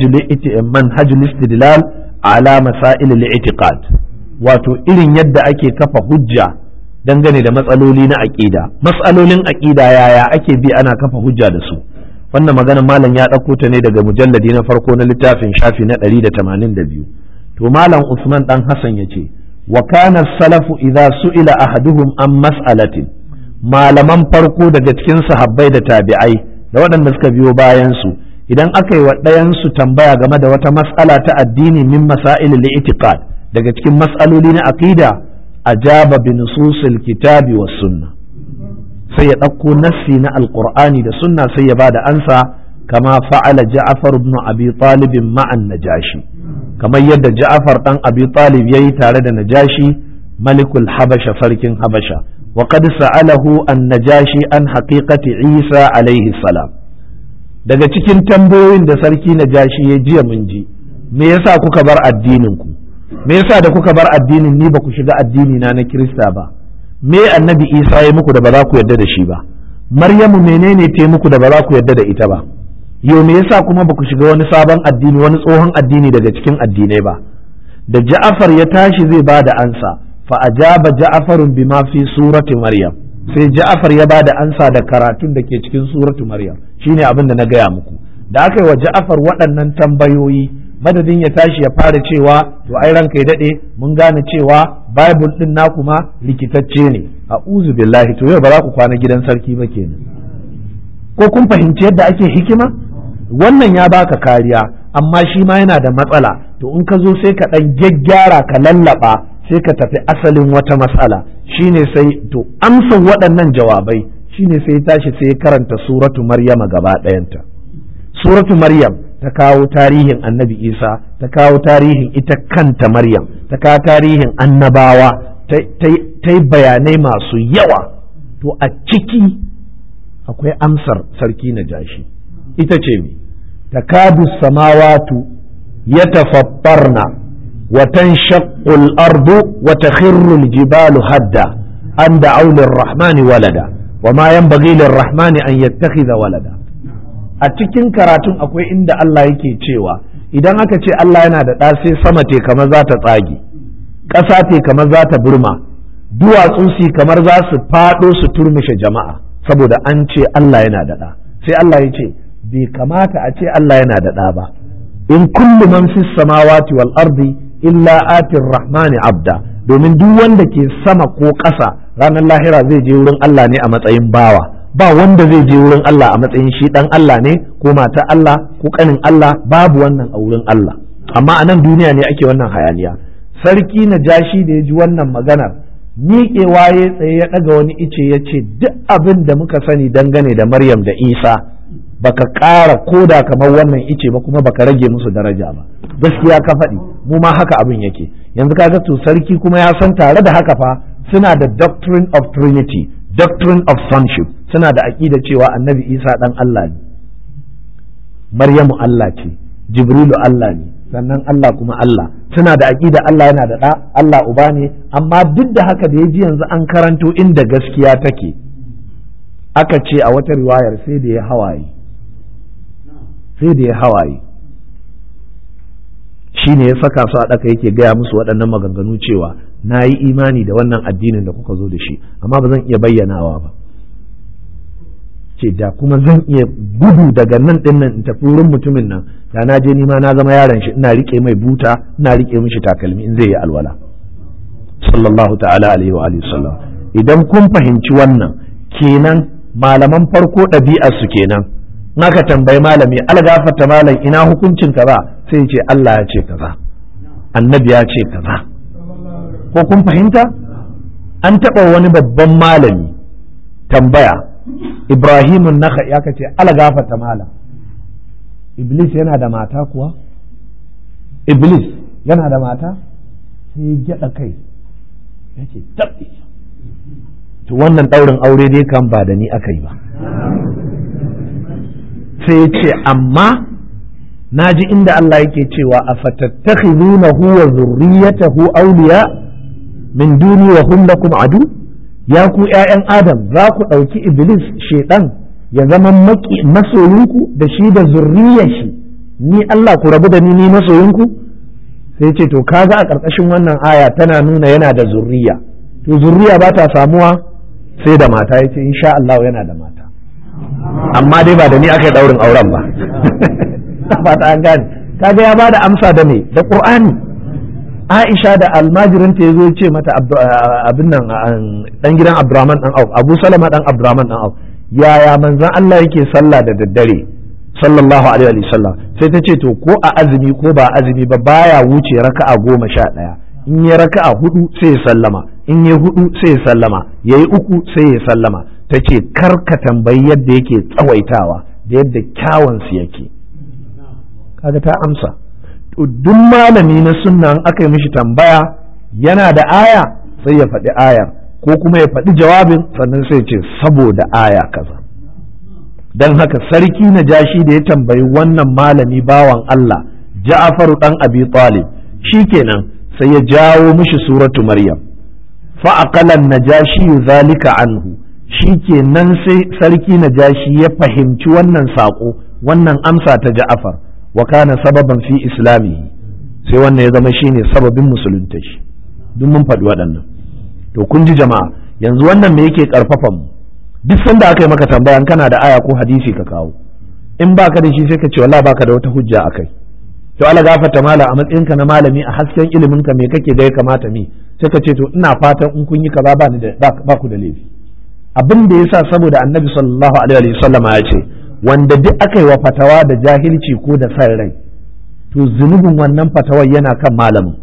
manhajul istidlal ala masail al-i'tiqad wato irin yadda ake kafa hujja dangane da matsaloli na aqida matsalolin aqida yaya ake bi ana kafa hujja da su wannan magana malam ya ɗauko ta ne daga mujalladi na farko na littafin shafi na 182 to malam usman dan hasan yace wa kana salafu idza su'ila ahaduhum an mas'alatin malaman farko daga cikin sahabbai da tabi'ai da waɗanda suka biyo bayan su idan aka yi wa ɗayansu tambaya game da wata mas'ala ta addini min masail al-i'tiqad daga cikin mas'aloli na aqida ajaba bi nususil kitabi was sunna sai ya ɗauko nassi na alqur'ani da sunna sai ya bada ansa kama fa'ala ja'far ibn abi talib ma'an najashi kamar yadda ja'far dan abi talib yayi tare da najashi malikul habasha sarkin habasha وقد سأله النجاشي عن حقيقة عيسى عليه السلام daga cikin tambayoyin da sarki na jashi ya jiya mun ji me yasa kuka bar addinin ku me yasa da kuka bar addinin ni ba ku shiga addini na na kirista ba me annabi isa ya muku da ba za ku yarda da shi ba maryamu menene ta muku da ba za ku yarda da ita ba yau me yasa kuma ba ku shiga wani sabon addini wani tsohon addini daga cikin addinai ba da ja'afar ya tashi zai ba da ansa فأجاب جعفر بما في سورة مريم sai Ja'far ya bada ansa da karatun da ke cikin suratu Maryam shine abin da na gaya muku da aka yi wa Ja'far waɗannan tambayoyi madadin ya tashi ya fara cewa to ai ranka ya dade mun gane cewa Bible din naku ma likitacce ne a'udhu billahi to yau ba za ku kwana gidan sarki ba kenan ko kun fahimci yadda ake hikima wannan ya baka kariya amma shi ma yana da matsala to in ka zo sai ka dan gyaggyara ka lallaba sai ka tafi asalin wata matsala shine sai to amsa waɗannan jawabai shine sai tashi sai ya karanta suratu maryama gaba ɗayanta suratu maryam ta kawo tarihin annabi isa ta kawo tarihin ita kanta maryam ta kawo tarihin annabawa ta yi bayanai masu yawa to a ciki akwai amsar sarki na jashi ita ce mi takadu samawatu ya tafaffarna وتنشق الأرض وتخر الجبال هدا أن دعوا للرحمن ولدا وما ينبغي للرحمن أن يتخذ ولدا a cikin karatun akwai inda Allah yake cewa idan aka ce Allah yana da ɗa sai sama te kamar za ta tsage ƙasa te kamar za ta burma duwatsu su kamar za su faɗo su turmushe jama'a saboda an ce Allah yana da ɗa sai Allah ya ce bai kamata a ce Allah yana da ɗa ba in kullu man fis samawati wal ardi illa atir rahmani abda domin duk wanda ke sama ko ƙasa ranar lahira zai je wurin Allah ne a matsayin bawa ba wanda zai je wurin Allah a matsayin shi dan Allah ne ko mata Allah ko kanin Allah babu wannan a wurin Allah amma a nan duniya ne ake wannan hayaniya sarki na jashi da ya ji wannan maganar miƙewa ya tsaye ya ɗaga wani ice ya ce duk abin da muka sani dangane da Maryam da Isa baka ƙara koda kamar wannan ice ba kuma baka rage musu daraja ba gaskiya ka faɗi mu ma haka abin yake yanzu kaga to sarki kuma ya san tare da haka fa suna da doctrine of trinity doctrine of sonship suna da aƙida cewa annabi isa ɗan Allah ne maryamu Allah ce jibrilu Allah ne sannan Allah kuma Allah suna da aƙida Allah yana da ɗa Allah uba ne amma duk da haka da ya ji yanzu an karanto inda gaskiya take aka ce a wata riwayar sai da ya hawaye sai da ya hawaye shi ne ya saka su a ɗaka yake gaya musu waɗannan maganganu cewa na yi imani da wannan addinin da kuka zo da shi amma ba zan iya bayyanawa ba ce da kuma zan iya gudu daga nan ɗin nan in tafi wurin mutumin nan da na je nima na zama yaron shi ina riƙe mai buta ina riƙe mishi takalmi in zai yi alwala sallallahu ta'ala alaihi wa sallam idan kun fahimci wannan kenan malaman farko ɗabi'ar su kenan naka tambayi malami algafata malam ina hukuncin ka ba sai ce Allah ya ce kaza annabi ya ce kaza ko kun fahimta an taɓa wani babban malami tambaya ibrahimun naka ya kace algafata malam iblis yana da mata kuwa iblis yana da mata sai ya gyaɗa kai ya ce tabbi to wannan ɗaurin aure dai kan ba da ni aka yi ba sai ya ce amma na ji inda Allah yake cewa a fatattakhizunahu wa zurriyatahu awliya min duni wa hum lakum adu ya ku ƴaƴan adam za ku ɗauki iblis shedan ya zama maki masoyinku da shi da zurriyar shi ni Allah ku rabu da ni ni masoyinku sai ce to kaga a ƙarƙashin wannan aya tana nuna yana da zurriya to zurriya ba ta samuwa sai da mata yace insha Allah yana da mata amma dai ba da ni aka yi daurin auren ba fata an gane kaga ya bada amsa da me da qur'ani Aisha da almajirin ta yazo ce mata abin nan dan gidan Abdurrahman dan Auf Abu Salama dan Abdurrahman dan Auf yaya manzon Allah yake sallah da daddare sallallahu alaihi wa sallam sai ta ce to ko a azumi ko ba azumi ba baya wuce raka'a goma sha ɗaya in ya raka'a hudu sai ya sallama in ya hudu sai ya sallama yayi uku sai ya sallama ta ce kar ka tambayi yadda yake tsawaitawa da yadda kyawunsu yake kaga ta amsa to duk malami na sunna aka yi mishi tambaya yana da aya sai ya faɗi ayar ko kuma ya faɗi jawabin sannan sai ce saboda aya kaza don haka sarki na jashi da ya tambayi wannan malami bawan Allah ja'afaru dan abi talib shikenan sai ya jawo mishi suratu maryam fa aqala najashi zalika anhu shi ke nan sai sarki na jashi ya fahimci wannan saƙo wannan amsa ta ja'afar wa kana sababan fi islamihi sai wannan ya zama shine sababin musulunta shi duk mun faɗi waɗannan to kun ji jama'a yanzu wannan me yake ƙarfafan mu duk sanda aka yi maka tambaya kana da aya ko hadisi ka kawo in baka da shi sai ka ce wallahi baka da wata hujja akai to Allah gafarta mala a matsayinka na malami a hasken ilimin ka me kake da ya kamata mi sai ka ce to ina fatan in kun yi kaza ba ni da ba ku da laifi abin da yasa saboda annabi sallallahu alaihi wasallama ya ce wanda duk aka yi wa fatawa da jahilci ko da san rai to zunubin wannan fatawar yana kan malamin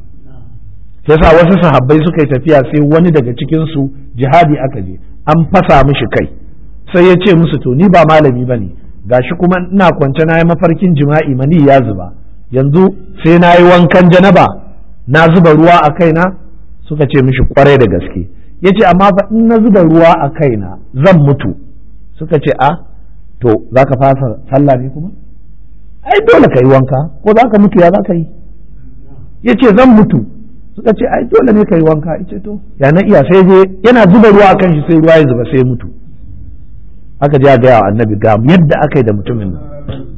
yasa wasu sahabbai suka yi tafiya sai wani daga cikin su jihadi aka je an fasa mishi kai sai ya ce musu to ni ba malami bane gashi kuma ina kwance na yi mafarkin jima'i mani ya zuba yanzu sai na yi wankan janaba na zuba ruwa a kaina suka ce mishi kwarai da gaske ya ce amma fa in na zuba ruwa a kaina zan mutu suka ce a to za ka fasa sallah ne kuma ai dole ka yi wanka ko za ka mutu ya za ka yi ya ce zan mutu suka ce ai dole ne ka yi wanka ya ce to ya na iya sai je yana zuba ruwa a kan shi sai ruwa ya zuba sai mutu aka je a gaya wa annabi ga yadda aka yi da mutumin nan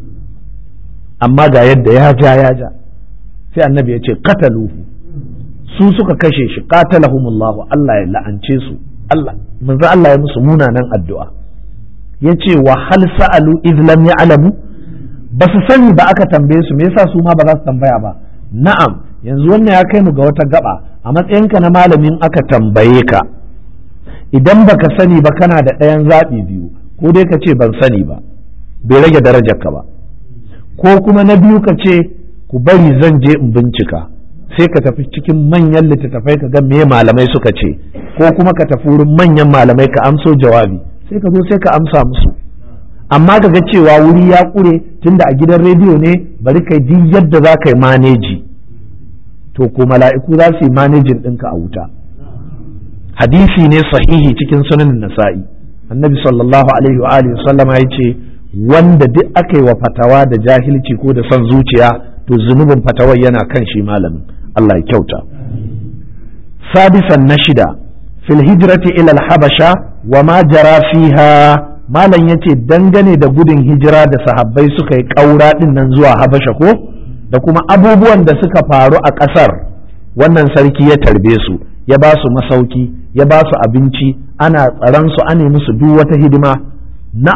amma ga yadda ya ja ya ja sai annabi ya ce kataluhu su suka kashe shi qatalahumullah Allah ya la'ance su Allah manzo Allah ya musu munanan addu'a yace wa hal sa'alu iz lam ya'lamu ba su sani ba aka tambaye su me yasa su ma ba za su tambaya ba na'am yanzu wannan ya kai mu ga wata gaba a matsayinka na malamin aka tambaye ka idan baka sani ba kana da ɗayan zaɓi biyu ko dai ka ce ban sani ba bai rage darajarka ba ko kuma na biyu ka ce ku bari zan je in bincika sai ka tafi cikin manyan littattafai ka ga me malamai suka ce ko kuma ka tafi wurin manyan malamai ka amso jawabi sai ka zo sai ka amsa musu amma ka ga cewa wuri ya ƙure tunda a gidan rediyo ne bari kai duk yadda za ka yi maneji to ko mala'iku za su yi manejin ɗinka a wuta hadisi ne sahihi cikin sunan nasa'i annabi sallallahu alaihi wa alihi sallama ya ce wanda duk aka yi wa fatawa da jahilci ko da son zuciya to zunubin fatawar yana kan shi malamin Allah ya kyauta sadisan na shida fil hijrati ila habasha wa ma jara fiha malam yace dangane da gudun hijira da sahabbai suka yi ƙaura din nan zuwa habasha ko da kuma abubuwan da suka faru a ƙasar wannan sarki ya tarbe su ya ba su masauki ya ba su abinci ana tsaron su ane musu duk wata hidima na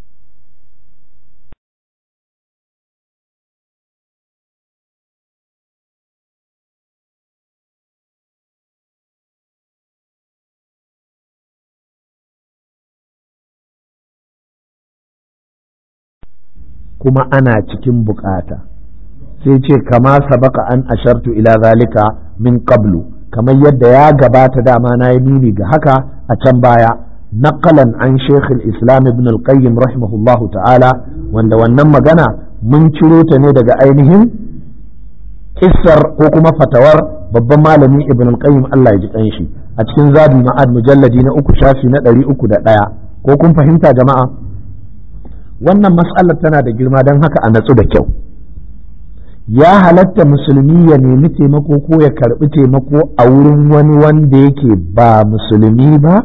kuma ana cikin bukata sai ce kama sabaka an ashartu ila zalika min qablu kamar yadda ya gabata dama na yi nuni ga haka a can baya naqalan an sheikh islam ibn al-qayyim rahimahullahu ta'ala wanda wannan magana mun ciro ta ne daga ainihin kissar ko kuma fatawar babban malami ibn al-qayyim Allah ya ji kanshi a cikin zadul ma'ad mujalladi na uku shafi na ɗari uku da ɗaya ko kun fahimta jama'a wannan mas'alar tana da girma don haka a natsu da kyau ya halatta musulmi ya nemi taimako ko ya karbi taimako a wurin wani wanda yake ba musulmi ba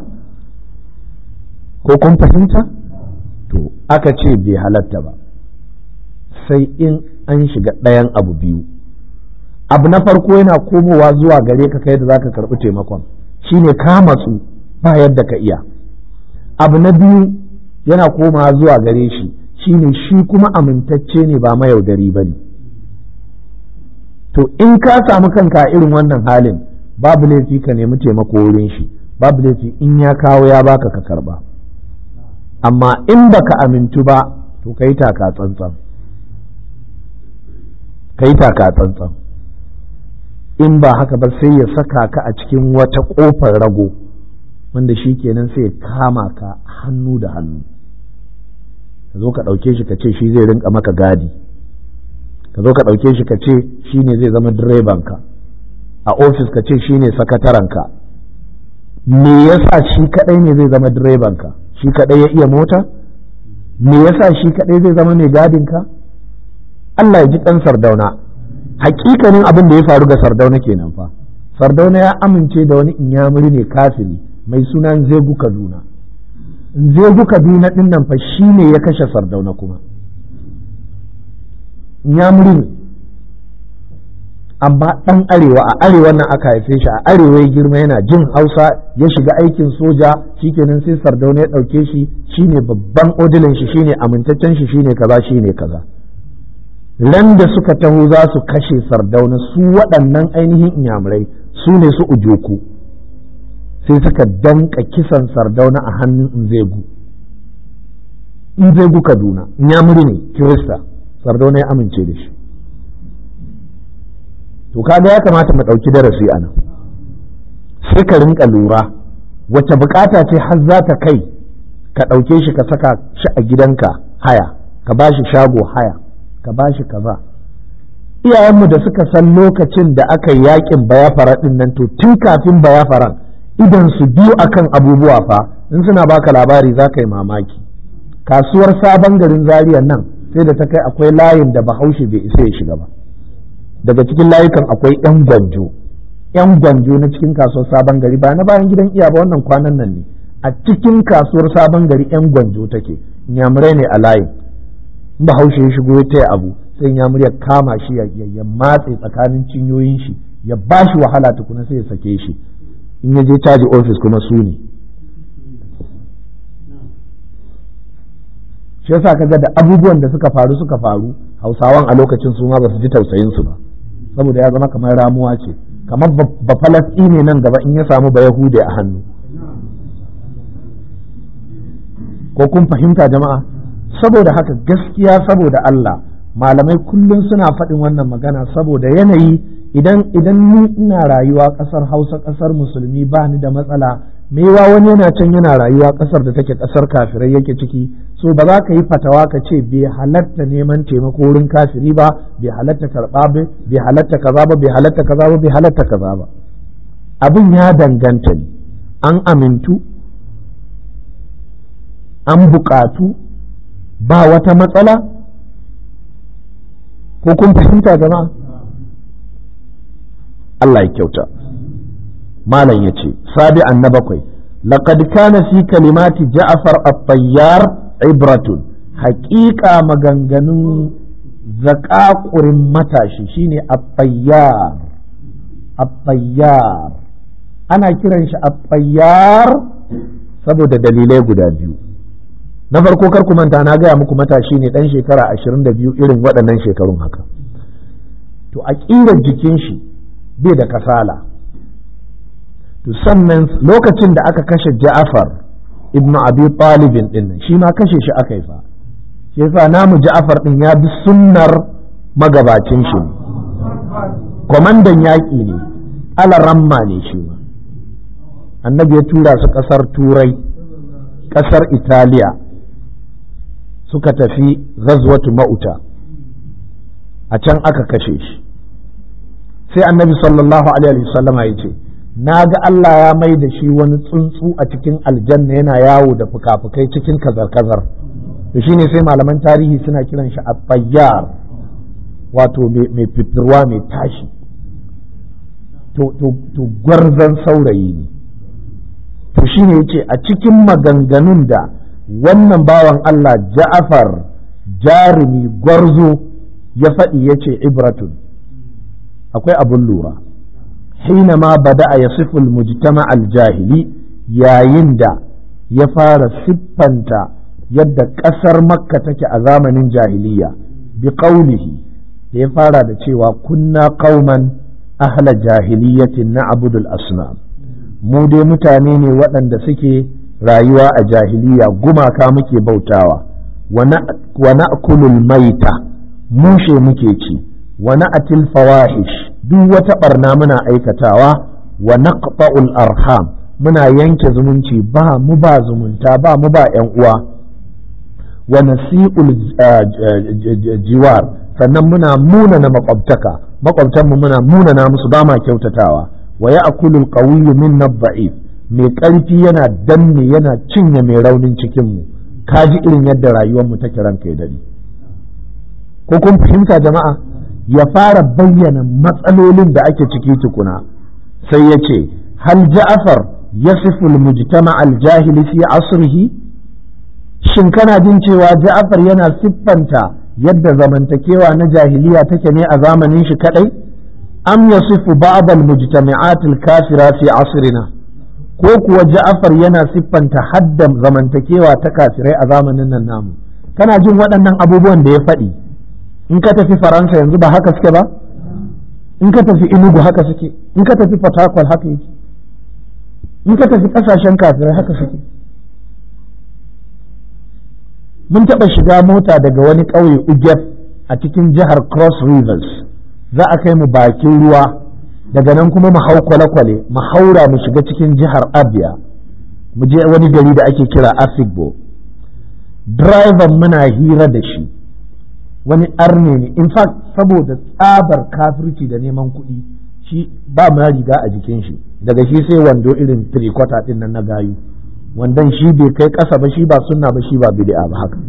ko kun fahimta to aka ce bai halatta ba sai in an shiga ɗayan abu biyu abu na farko yana komowa zuwa gare ka kai da za ka karbi taimakon shine ka matsu ba yadda ka iya abu na biyu yana komawa zuwa gare shi shine shi kuma amintacce ne ba mayaudari ba ne to in ka samu kanka a irin wannan halin babu laifi ka nemi taimako wurin shi babu laifi in ya kawo ya baka ka karba amma in baka amintu ba to ka yi taka tsantsan ka yi taka tsantsan in ba haka ba sai ya saka ka a cikin wata ƙofar rago wanda shi kenan sai ya kama ka hannu da hannu ka zo ka ɗauke shi ka ce shi zai rinka maka gadi ka zo ka ɗauke shi ka ce shi ne zai zama direbanka a ofis ka ce shi ne sakatarenka me yasa shi kaɗai ne zai zama direbanka shi kaɗai ya iya mota me yasa shi kaɗai zai zama mai gadinka Allah ya ji ɗan sardauna hakikanin abin da ya faru ga sardauna kenan fa sardauna ya amince da wani inyamuri ne kafiri mai sunan zegu kaduna zegu kaduna ɗin nan fa shi ne ya kashe sardauna kuma inyamuri ne amma ɗan arewa a arewa nan aka haife shi a arewa ya girma yana jin hausa ya shiga aikin soja shikenan sai sardauna ya ɗauke shi shine babban odilin shi shine amintaccen shi shine kaza shine kaza ran da suka taho za su kashe sardauna su waɗannan ainihin inyamurai su ne su ujoku sai suka danka kisan sardauna a hannun inzegu inzegu kaduna inyamuri ne kirista sardauna ya amince da shi to kaga ya kamata mu ɗauki darasi a nan sai ka rinka lura wace bukata ce har za ta kai ka ɗauke shi ka saka shi a gidanka haya ka ba shi shago haya ka ba shi kaza iyayenmu da suka san lokacin da aka yi yakin bayafara ɗin nan to tun kafin bayafaran idan su biyu akan abubuwa fa in suna baka labari za ka yi mamaki kasuwar sabon garin zariya nan sai da ta kai akwai layin da bahaushe bai isa ya shiga ba daga cikin layukan akwai yan gwanjo yan gwanjo na cikin kasuwar sabon gari ba na bayan gidan iya ba wannan kwanan nan ne a cikin kasuwar sabon gari yan gwanjo take nyamurai ne a layin in bahaushe ya shigo ya taya abu sai nyamur ya kama shi ya matse tsakanin cinyoyin shi ya ba shi wahala tukuna sai ya sake shi in ya je caji ofis kuma su ne shi yasa kaga da abubuwan da suka faru suka faru hausawan a lokacin su ma ba su ji tausayin su ba saboda ya zama kamar ramuwa ce kamar ba ne nan gaba in ya samu ba yahude a hannu ko kun fahimta jama'a saboda haka gaskiya saboda Allah malamai kullum suna faɗin wannan magana saboda yanayi idan idan ni ina rayuwa ƙasar Hausa ƙasar musulmi ba ni da matsala mewa wani yana can yana rayuwa ƙasar da take ƙasar kafirai yake ciki so ba za ka yi fatawa ka ce bai halatta neman taimako wurin kafiri ba bai halatta karɓa ba bai halatta kaza ba bai halatta kaza ba bai halatta kaza ba abin ya danganta ne an amintu an buƙatu ba wata matsala ko kun fahimta jama'a Allah ya kyauta malam ya ce sabi'an na bakwai laqad kana fi kalimati ja'far at-tayyar ibratun haƙiƙa maganganun zaƙaƙurin matashi shine at-tayyar at-tayyar ana kiran shi at-tayyar saboda dalilai guda biyu na farko kar ku manta na gaya muku matashi ne dan shekara ashirin da biyu irin waɗannan shekarun haka to a ƙirar jikin shi bai da kasala to sannan lokacin da aka kashe ja'afar ibnu abi talibin din nan shi ma kashe shi aka yi fa shi yasa namu ja'afar din ya bi sunnar magabacin shi ne kwamandan yaƙi ne alaramma ne shi ma annabi ya tura su ƙasar turai ƙasar italiya suka tafi ghazwatu ma'uta a can aka kashe shi sai annabi sallallahu alaihi wasallama ya ce na ga Allah ya mai da shi wani tsuntsu a cikin aljanna yana yawo da fuka-fukai cikin kazar-kazar to shine sai malaman tarihi suna kiran shi at wato mai fitirwa mai tashi to gwarzon saurayi ne to shine yace a cikin maganganun da wannan bawan Allah ja'afar jarumi gwarzo ya faɗi ya ce ibratun akwai abin lura hina ma bada a yasiful mujtama al-jahili yayin da ya fara siffanta yadda ƙasar makka take a zamanin jahiliya bi qaulihi da ya fara da cewa kunna qauman ahla jahiliyatin na abudul asnam mu dai mutane ne waɗanda suke rayuwa a jahiliya gumaka muke bautawa wa na'kulul maita mushe muke ci wa na'til fawahish duk wata barna muna aikatawa wa naqta'ul arham muna yanke zumunci ba mu ba zumunta ba mu ba yan uwa wa nasi'ul jiwar sannan muna munana makwabtaka makwabtanmu muna munana musu ba ma kyautatawa wa ya'kulul qawiyyu minna dha'if mai ƙarfi yana danne yana cinye mai raunin cikinmu ka ji irin yadda rayuwarmu take ranka ya daɗi ko kun fahimta jama'a ya fara bayyana matsalolin da ake ciki tukuna sai ya ce hal ja'afar yasifu al-mujtama al-jahili fi asrihi shin kana jin cewa ja'afar yana siffanta yadda zamantakewa na jahiliya take ne a zamanin shi kadai am yasifu ba'd al-mujtami'at al-kafira fi asrina ko kuwa ja'afar yana siffanta haddan zamantakewa ta kafirai a zamanin nan namu kana jin waɗannan abubuwan da ya faɗi in ka tafi faransa yanzu ba haka suke ba in ka tafi inugu haka suke in ka tafi fatakwal haka yake in ka tafi ƙasashen kafirai haka suke mun taɓa shiga mota daga wani ƙauye ugef a cikin jihar cross rivers za a kai mu bakin ruwa daga nan kuma mu hau kwale-kwale mu haura mu shiga cikin jihar abia mu je wani gari da ake kira asigbo driver muna hira da shi wani arne ne in fact saboda tsabar kafirci da neman kuɗi shi ba ma riga a jikin shi daga shi sai wando irin three-quarter din nan na gayu wandon shi bai kai ƙasa ba shi ba sunna ba shi ba bid'a ba haka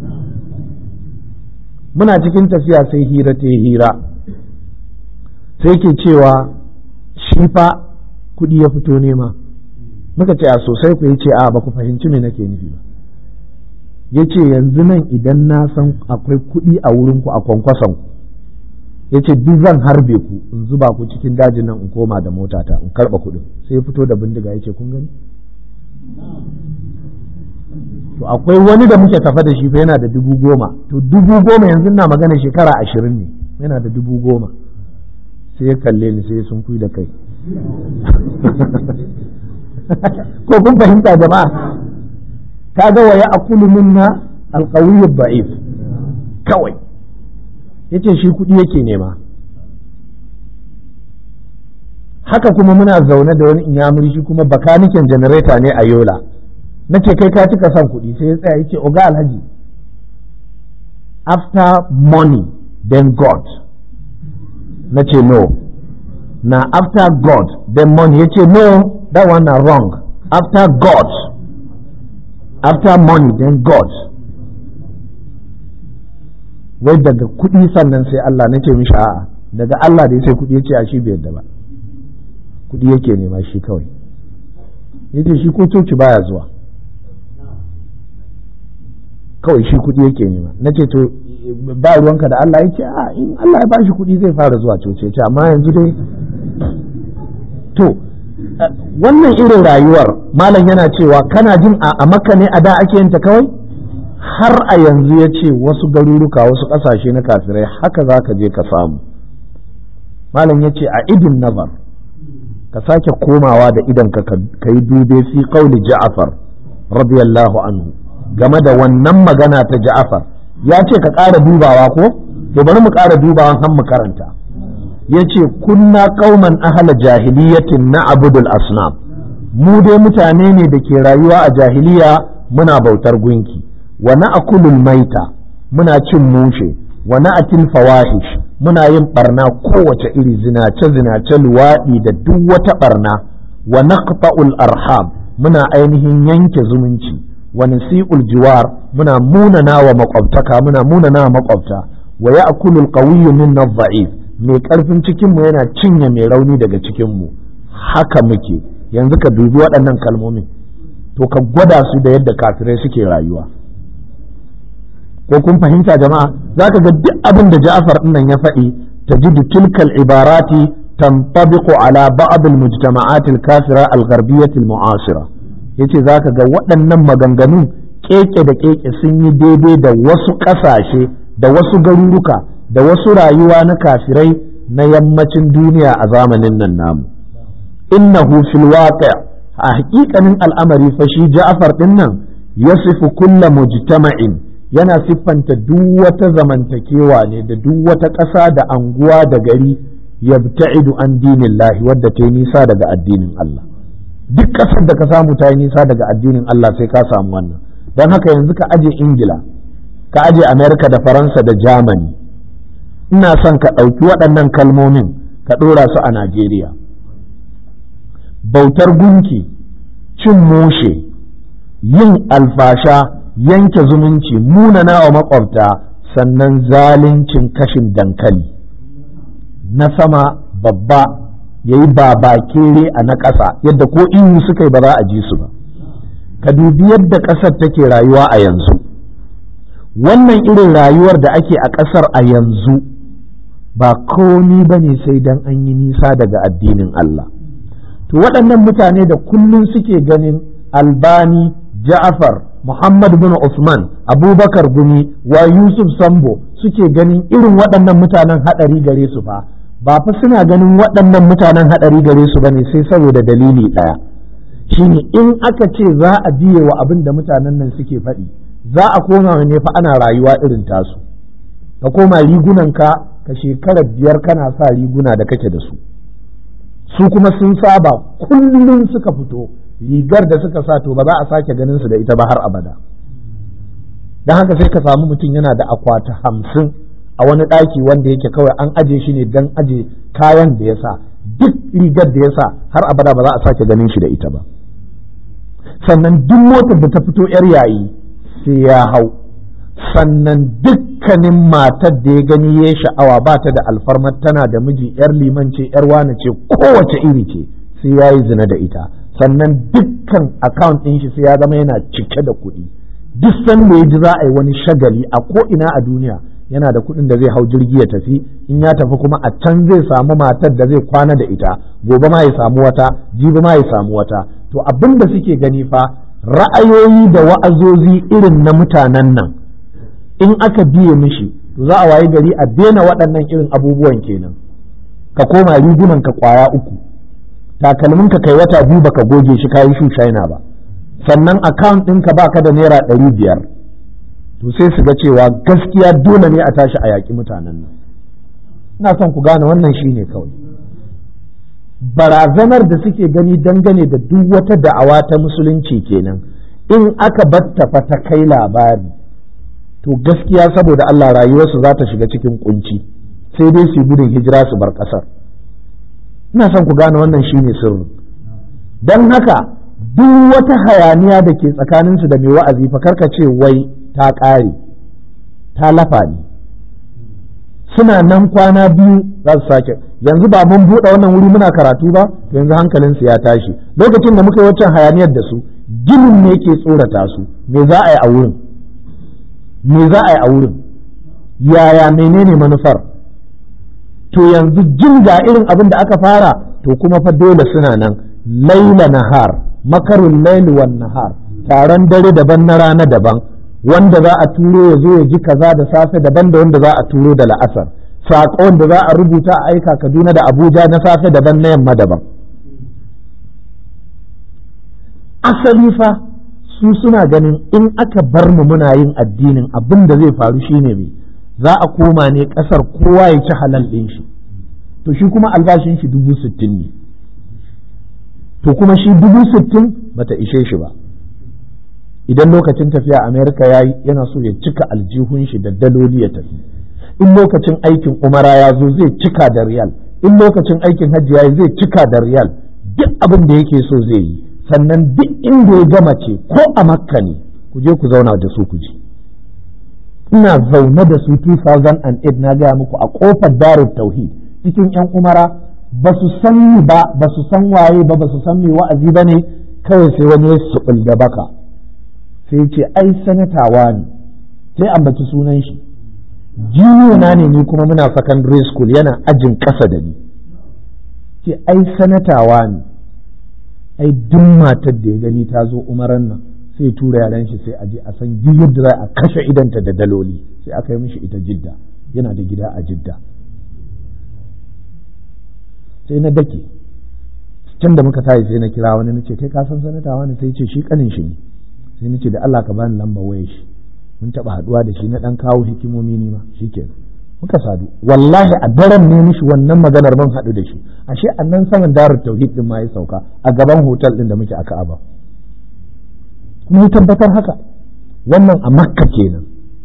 muna cikin tafiya sai hira ta hira sai ke cewa shi fa kuɗi ya fito nema muka ce a sosai ku ce a ba ku fahimci me nake nufi ba ya ce yanzu nan idan na san akwai kuɗi a wurinku a kwankwason ku ya ce duk zan harbe ku in zuba ku cikin dajin nan in koma da motata in karɓa kuɗin sai ya fito da bindiga ya ce kun gani to akwai wani da muke tafa da shi fa yana da dubu goma to dubu goma yanzu na magana shekara ashirin ne yana da dubu goma sai ya kalle ni sai sun kui da kai ko kun fahimta jama'a kaga wa ya'kulu minna alqawiyyu da'if kawai yace shi kuɗi yake nema haka kuma muna zaune da wani inyamuri shi kuma bakaniken janareta ne a yola na ce kai ka cika son kuɗi sai ya tsaya yace oga alhaji after money then god na ce no na after god then money yace no that one na wrong after god after money then god wai daga kuɗi sannan sai Allah na ce mishi a'a daga Allah da ya sai kuɗi ya ce a shi bai yadda ba kuɗi yake nema shi kawai ya ce shi ko coci baya zuwa kawai shi kuɗi yake nema na ce to ba ruwanka da Allah ya ce a in Allah ya bashi kuɗi zai fara zuwa coci ya ce amma yanzu dai to wannan irin rayuwar malam yana cewa kana jin a makka ne a da ake yin ta kawai har a yanzu ya ce wasu garuruka wasu ƙasashe na kafirai haka za ka je ka samu malam ya ce a idin nazar ka sake komawa da idan ka yi dube fi kauli ja'afar radiyallahu anhu game da wannan magana ta ja'afar ya ce ka ƙara dubawa ko to bari mu ƙara dubawa har mu karanta ya ce kunna kauman ahala jahiliyatin na abudul asnam mu dai mutane ne da ke rayuwa a jahiliya muna bautar gunki wa na'kulul maita muna cin mushe wa na'til fawahish muna yin barna kowace iri zinace zinace luwaɗi da duk wata barna wa naqta'ul arham muna ainihin yanke zumunci wa nasi'ul jiwar muna munana wa makwabtaka muna munana wa makwabta wa ya'kulul qawiyyu minna dha'if mai karfin cikin mu yana cinye mai rauni daga cikin mu haka muke yanzu ka dubi waɗannan kalmomin to ka gwada su da yadda kafirai suke rayuwa ko kun fahimta jama'a za ka ga duk abin da Ja'far nan ya faɗi tajidu tilkal ibarati tantabiqu ala ba'd al-mujtama'at al-kafira al-gharbiyyah al-mu'asira yace za ka ga waɗannan maganganun keke da keke sun yi daidai da wasu ƙasashe da wasu garuruka da wasu rayuwa na kafirai na yammacin duniya a zamanin nan namu innahu fil waqi' a haƙiƙanin al'amari fa shi Ja'far din nan yasifu kulla mujtama'in yana siffanta duk wata zamantakewa ne da duk wata ƙasa da anguwa da gari yabta'idu an dinin lahi wadda ta yi nisa daga addinin Allah duk ƙasar da ka samu ta yi nisa daga addinin Allah sai ka samu wannan don haka yanzu ka aje ingila ka aje amerika da faransa da germany ina son ka ɗauki waɗannan kalmomin ka ɗora su a najeriya bautar gunki cin moshe yin alfasha yanke zumunci munana wa makwabta sannan zaluncin kashin dankali na sama babba ya yi babakere a na ƙasa yadda ko ihu suka yi ba za a ji su ba ka dubi yadda ƙasar take rayuwa a yanzu wannan irin rayuwar da ake a ƙasar a yanzu ba komi ba ne sai dan an yi nisa daga addinin Allah to waɗannan mutane da kullum suke ganin albani ja'afar Muhammad bin Usman, Abubakar Gumi, wa Yusuf Sambo suke ganin irin waɗannan mutanen haɗari gare su fa, ba fa suna ganin waɗannan mutanen haɗari gare su ba ne sai saboda dalili ɗaya. Shine in aka ce za a biye wa abin da mutanen nan suke faɗi, za a koma ne fa ana rayuwa irin tasu. Ka koma rigunanka ka shekara biyar kana sa riguna da kake da su. Su kuma sun saba kullum suka fito. rigar da suka sa to ba za a sake ganin su da ita ba har abada don haka sai ka samu mutum yana da akwati hamsin a wani ɗaki wanda yake kawai an aje shi ne don aje kayan da ya sa duk rigar da ya sa har abada ba za a sake ganin shi da ita ba sannan duk motar da ta fito yar yayi sai ya hau sannan dukkanin matar da ya gani ya sha'awa ba ta da alfarmar tana da miji yar liman ce yar wane ce kowace iri ce sai ya yi zina da ita sannan dukkan account ɗin shi sai ya zama yana cike da kuɗi duk sanda ya ji za a yi wani shagali a ko ina a duniya yana da kuɗin da zai hau jirgi ya tafi in ya tafi kuma a can zai samu matar da zai kwana da ita gobe ma ya samu wata jibi ma ya samu wata to abin da suke gani fa ra'ayoyi da wa'azozi irin na mutanen nan in aka biye mishi to za a wayi gari a daina waɗannan irin abubuwan kenan ka koma rigunan ka kwaya uku takalmin ka kai wata biyu baka goge shi kayi shu shaina ba sannan account ɗinka baka da naira ɗari biyar to sai su ga cewa gaskiya dole ne a tashi a yaƙi mutanen nan ina son ku gane wannan shine kawai barazanar da suke gani dangane da duk wata da'awa ta musulunci kenan in aka batta fa ta kai labari to gaskiya saboda Allah rayuwarsu za ta shiga cikin kunci sai dai su gudun hijira su bar ƙasar ina son ku gane wannan shine sirri don haka duk wata hayaniya da ke tsakaninsu da mai wa'azi fa karka ce wai ta ƙare ta lafa ne suna nan kwana biyu za su sake yanzu ba mun buɗe wannan wuri muna karatu ba to yanzu hankalinsu ya tashi lokacin da muka yi waccan hayaniyar da su ginin ne ke tsorata su me za a yi a wurin me za a yi a wurin yaya menene manufar to yanzu jin ga irin abin da aka fara to kuma fa dole suna nan laila nahar makarun laili wan nahar taron dare daban na rana daban wanda za a turo ya zo ya ji kaza da safe daban da wanda za a turo da la'asar saƙon da za a rubuta a aika kaduna da abuja na safe daban na yamma daban asali fa su suna ganin in aka bar mu muna yin addinin abin da zai faru shine mai za a koma ne ƙasar kowa ya ci halal ɗin shi to shi kuma albashin shi dubu sittin ne to kuma shi dubu sittin bata ishe shi ba idan lokacin tafiya amerika ya yi yana so ya cika aljihun shi da daloli ya tafi in lokacin aikin umara ya zo zai cika da riyal in lokacin aikin hajji ya yi zai cika da riyal duk abin da yake so zai yi sannan duk inda ya gama ce ko a makka ne ku je ku zauna da su ku ji ina zaune da su 2008 na gaya muku a kofar darut tauhid cikin yan umara ba su san ni ba ba su san waye ba ba su san me wa'azi ba ne kawai sai wani ya su da baka sai ce ai sanatawa ne sai ambaci sunan shi na ne ni kuma muna secondary school yana ajin ƙasa da ni ce ai sanatawa ne ai duk matar da ya gani ta zo umaran nan sai tura yaran shi sai a je a san yadda za a kashe idanta da daloli sai aka yi mishi ita jidda yana da gida a jidda sai na dake can da muka tayi sai na kira wani na ce kai ka san sanatawa ne sai ce shi kanin shi ne sai na ce da Allah ka bani lamba wayar shi mun taba haduwa da shi na dan kawo hikimomi ni ma shikenan muka sadu wallahi a daren ne mishi wannan maganar ban hadu da shi ashe annan saman darut tauhid din ma ya sauka a gaban hotel din da muke a Ka'aba kuma ya tabbatar haka wannan a Makka kenan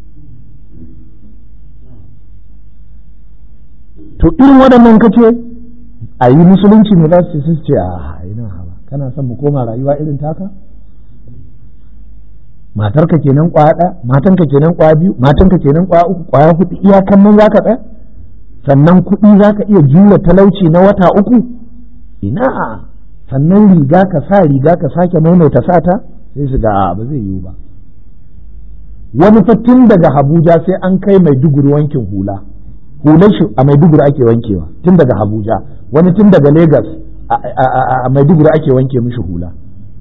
to irin waɗannan kace a yi musulunci ne za su ce a ina hawa kana son mu koma rayuwa irin taka matarka kenan kwaya ɗaya matanka kenan kwaya biyu matanka kenan kwaya uku kwaya hudu iyakan nan zaka tsaya sannan kuɗi zaka iya jura talauci na wata uku ina sannan riga ka sa riga ka sake maimaita sata sai su ga ba zai yiwu ba wani fatin daga Abuja sai an kai Maiduguri wankin hula hular shi a Maiduguri ake wankewa tun daga Abuja wani tun daga Lagos a Maiduguri ake wanke mishi hula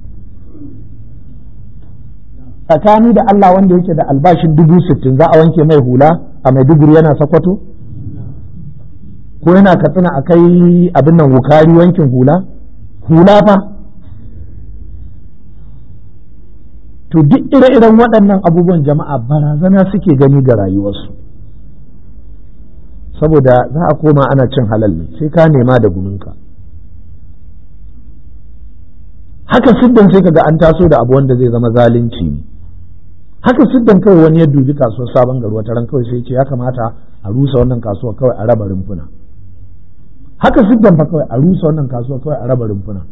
tsakani da Allah wanda yake da albashin dubu sittin za a wanke mai hula a Maiduguri yana sakwato? Ko yana katsina a kai abin nan wukari wankin hula? Hula fa? To duk ire-iren waɗannan abubuwan jama'a barazana suke gani ga rayuwarsu. Saboda za a koma ana cin halal ne sai ka nema da guminka. Haka siddan sai ka ga an taso da abu wanda zai zama zalunci ne. haka siddan kawai wani ya dubi kasuwar sabon gari wata ran kawai sai ce ya kamata a rusa wannan kasuwa kawai a raba rumfuna haka siddan fa kawai a rusa wannan kasuwa kawai a raba rumfuna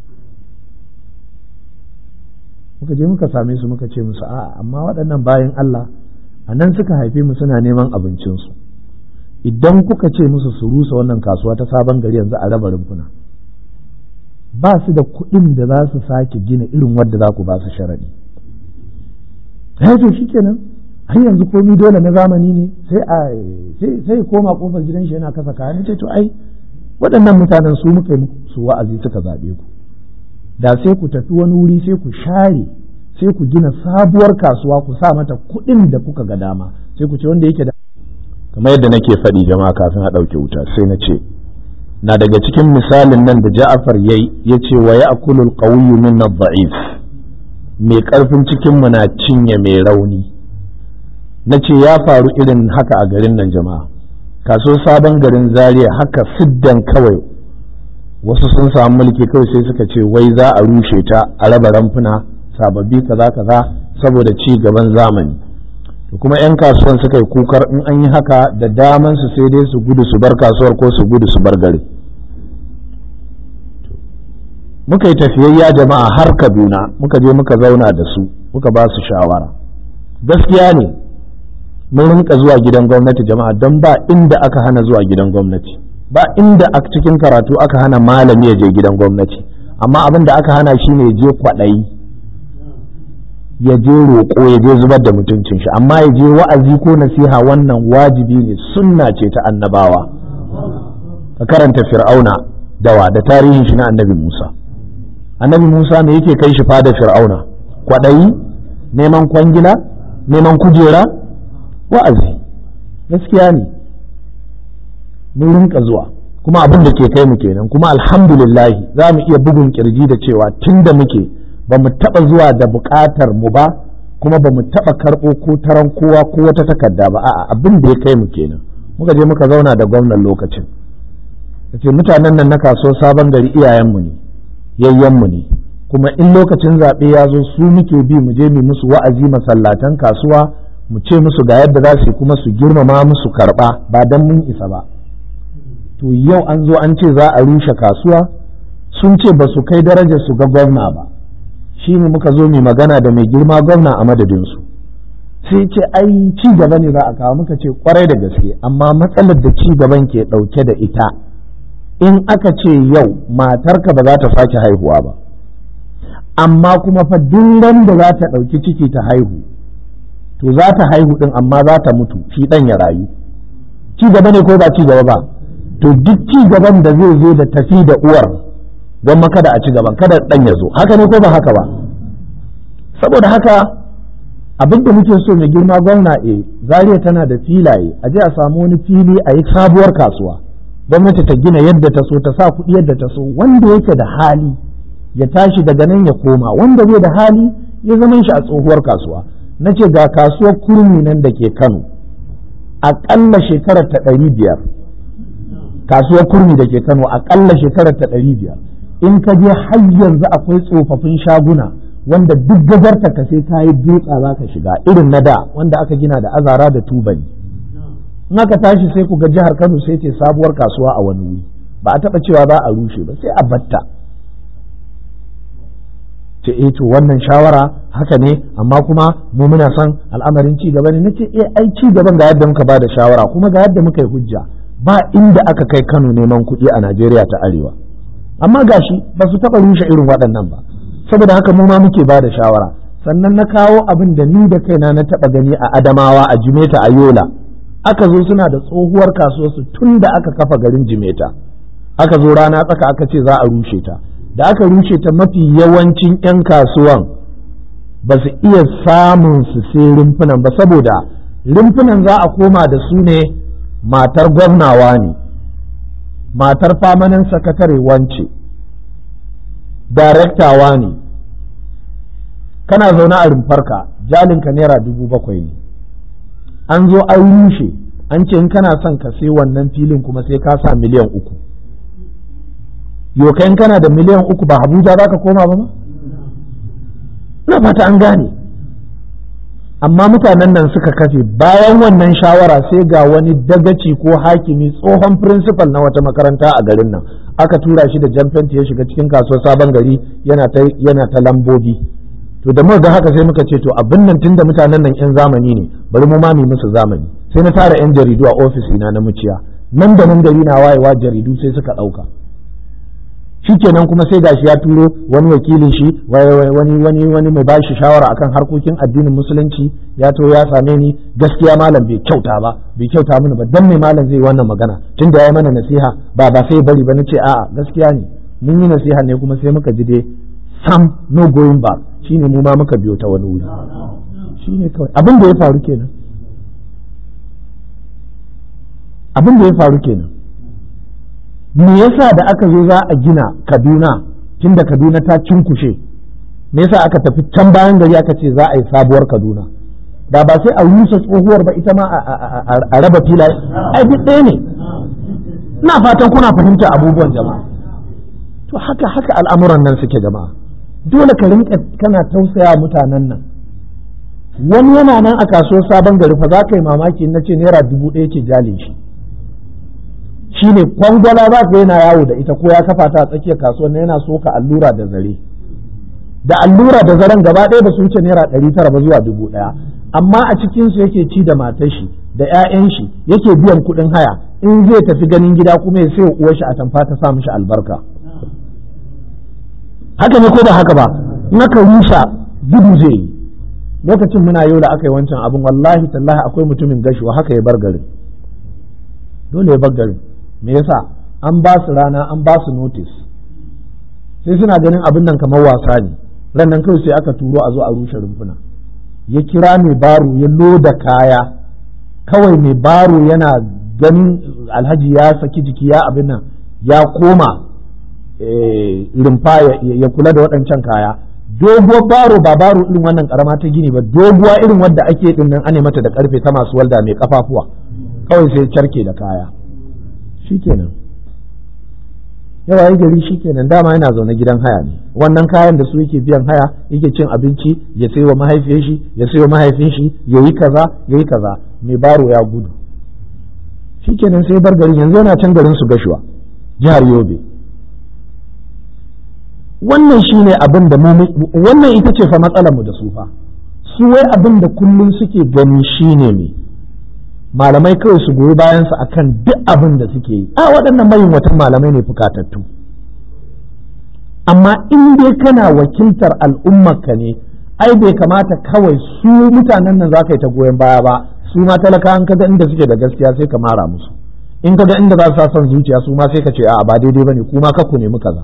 muka je muka same su muka ce musu a'a amma waɗannan bayan Allah a nan suka haife mu suna neman abincinsu idan kuka ce musu su rusa wannan kasuwa ta sabon gari yanzu a raba rumfuna ba su da kuɗin da za su sake gina irin wadda za ku ba su sharaɗi ya to shi kenan har yanzu komi dole na zamani ne sai a sai koma kofar gidan shi yana kasa kaya ce to ai waɗannan mutanen su muka yi su wa'azi suka zaɓe ku da sai ku tafi wani wuri sai ku share sai ku gina sabuwar kasuwa ku sa mata kuɗin da kuka ga dama sai ku ce wanda yake da kamar yadda nake faɗi jama'a kafin a ɗauke wuta sai na ce na daga cikin misalin nan da Ja'far yayi yace wa ya'kulul qawiyyu min ad-da'if mai ƙarfin cikinmu na cinye mai rauni na ce ya faru irin haka a garin nan jama'a kaso sabon garin zaria haka siddan kawai wasu sun samu mulki kawai sai suka ce wai za a rushe ta a raba ramfuna sababbi kaza kaza saboda ci gaban zamani to kuma 'yan kasuwan suka yi kukar in an yi haka da daman su sai dai su gudu su bar kasuwar ko su gudu su bar gari muka yi tafiyayya jama'a har kaduna muka je muka zauna da su muka ba su shawara gaskiya ne mun rinka zuwa gidan gwamnati jama'a don ba inda aka hana zuwa gidan gwamnati ba inda a cikin karatu aka hana malami ya je gidan gwamnati amma abin da aka hana shi ne ya je kwaɗayi ya je roƙo ya je zubar da mutuncin shi amma ya je wa'azi ko nasiha wannan wajibi ne sunna ce ta annabawa ka karanta fir'auna dawa da tarihin shi na annabi musa annabi musa me yake kai shi fada fir'auna kwaɗayi neman kwangila neman kujera wa'azi gaskiya ne mun rinka zuwa kuma abin da ke kai mu kenan kuma alhamdulillahi za mu iya bugun kirji da cewa tun da muke ba mu taɓa zuwa da buƙatar mu ba kuma ba mu taɓa karɓo ko taron kowa ko wata takarda ba a'a abin da ya kai mu kenan muka je muka zauna da gwamnan lokacin ce mutanen nan na kaso sabon gari iyayenmu ne yayyenmu ne kuma in lokacin zaɓe ya zo su muke bi mu je mu musu wa'azi masallatan kasuwa mu ce musu ga yadda za su kuma su girmama musu karɓa ba don mun isa ba to yau an zo an ce za a rushe kasuwa sun ce ba su kai darajar su ga gwamna ba shi ne muka zo mai magana da mai girma gwamna a madadinsu sai ce ai ci gaba ne za a kawo muka ce kwarai da gaske amma matsalar da ci gaban ke ɗauke da ita in aka ce yau matarka ba za ta sake haihuwa ba amma kuma fa duk da za ta ɗauki ciki ta haihu to za ta haihu ɗin amma za ta mutu shi ɗan ya rayu ci gaba ne ko ba ci gaba ba to duk ci gaban da zai zo da tafi da uwar don kada a ci gaban kada ɗan ya zo haka ne ko ba haka ba saboda haka abin da muke so mai girma gwamna e zariya tana da filaye a je a samu wani fili a yi sabuwar kasuwa gwamnati ta gina yadda ta so ta sa kuɗi yadda ta so wanda yake da hali ya tashi daga nan ya koma wanda bai da hali ya zama shi a tsohuwar kasuwa na ce ga kasuwar kurmi nan da ke kano aƙalla shekarar ta ɗari biyar kasuwar kurmi da ke kano aƙalla shekarar ta ɗari biyar in ka je har yanzu akwai tsofaffin shaguna wanda duk gazarta ka sai ka yi dutsa za ka shiga irin na da wanda aka gina da azara da tubali in aka tashi sai ku ga jihar kano sai ce sabuwar kasuwa a wani wuri ba a taɓa cewa za a rushe ba sai a batta ce eh to wannan shawara haka ne amma kuma mu muna son al'amarin ci gaba ne nace eh ai ci gaban ga yadda muka bada shawara kuma ga yadda muka yi hujja ba inda aka kai Kano neman kuɗi a Najeriya ta Arewa amma gashi ba su taɓa rushe irin waɗannan ba saboda haka mu ma muke bada shawara sannan na kawo abin da ni da kaina na taɓa gani a Adamawa a Jimeta a Yola aka zo suna da tsohuwar kasuwarsu tun da aka kafa garin Jimeta aka zo rana tsaka aka ce za a rushe ta da aka rushe ta mafi yawancin 'yan kasuwan ba su iya samun su sai rumfunan ba saboda rumfunan za a koma da su ne matar gwamnawa ne matar famanin sakatare wance darektawa ne kana zaune a rumfarka jalinka naira dubu bakwai ne an zo an rushe an ce in kana son ka sai wannan filin kuma sai ka sa miliyan uku yokain kana da miliyan uku ba Abuja za ka koma ba ma? Na fata an gane. Amma mutanen nan suka kafe bayan wannan shawara sai ga wani dagaci ko hakimi tsohon principal na wata makaranta a garin nan aka tura shi da jamfenti ya shiga cikin kasuwar sabon gari yana ta yana ta lambobi to da muka ga haka sai muka ce to abin nan tunda mutanen nan yan zamani ne bari mu ma mu musu zamani sai na tara yan jaridu a ofis ina na muciya nan da nan gari na wayewa jaridu sai suka ɗauka shikenan kuma sai gashi ya turo wani wakilin shi wani wani wani mai bashi shawara akan harkokin addinin musulunci ya to ya same ni gaskiya malam bai kyauta ba bai kyauta mini ba dan mai malam zai wannan magana tun da ya mana nasiha ba ba sai bari ba nace a'a gaskiya ne mun yi nasiha ne kuma sai muka ji dai sam no going back shine mu ma muka biyo ta wani wuri shine kawai abin da ya faru kenan abin da ya faru kenan me yasa da aka zo za a gina kaduna tunda kaduna ta cinkushe me yasa aka tafi can bayan gari aka ce za a yi sabuwar kaduna da ba sai a rusa tsohuwar ba ita ma a raba filaye ai duk ɗaya ne ina fatan kuna fahimta abubuwan jama'a to haka haka al'amuran nan suke jama'a dole ka rinka kana tausaya mutanen nan wani yana nan a kasuwar sabon gari fa za ka yi mamaki na ce naira dubu ɗaya ke jale shi shi ne kwangwala za ka yana yawo da ita ko ya kafa ta a tsakiyar kasuwar yana soka allura da zare da allura da zaren gaba ɗaya ba su wuce naira ɗari tara ba zuwa dubu ɗaya amma a cikinsu yake ci da matar shi da 'ya'yan shi yake biyan kuɗin haya in zai tafi ganin gida kuma ya sai uwar shi a tamfa ta sa mishi albarka haka ne ko ba haka ba in aka rusa gudu zai yi lokacin muna yau da aka yi wancan abin wallahi tallahi akwai mutumin gashuwa haka ya bar garin dole ya bar garin me yasa an ba su rana an ba su notice sai suna ganin abin nan kamar wasa ne ran nan kawai sai aka turo a zo a rushe rumfuna ya kira mai baro ya loda kaya kawai mai baro yana ganin alhaji ya saki jiki ya abin nan ya koma rumfa ya kula da waɗancan kaya doguwar baro ba baro irin wannan karama ta gini ba doguwa irin wadda ake din nan ane mata da karfe ta masu walda mai kafafuwa kawai sai carke da kaya shikenan yawa yi gari shikenan dama yana zaune gidan haya ne wannan kayan da su yake biyan haya yake cin abinci ya sai wa mahaifiyar shi ya sai wa mahaifin shi ya yi kaza ya yi kaza mai baro ya gudu shikenan sai bar garin yanzu yana can garin su gashuwa jihar yobe wannan shine abin da mu wannan ita ce fa matsalar mu da su fa su wai abin da kullum suke gani shine ne malamai kawai su goyi bayan su akan duk abin da suke yi a waɗannan mayin watan malamai ne fukatattu amma in dai kana wakiltar al'ummarka ne ai bai kamata kawai su mutanen nan za ka yi ta goyon baya ba su ma talaka an kaga inda suke da gaskiya sai ka mara musu in kaga inda za su sa son zuciya su ma sai ka ce a ba daidai bane kuma ka ku nemi kaza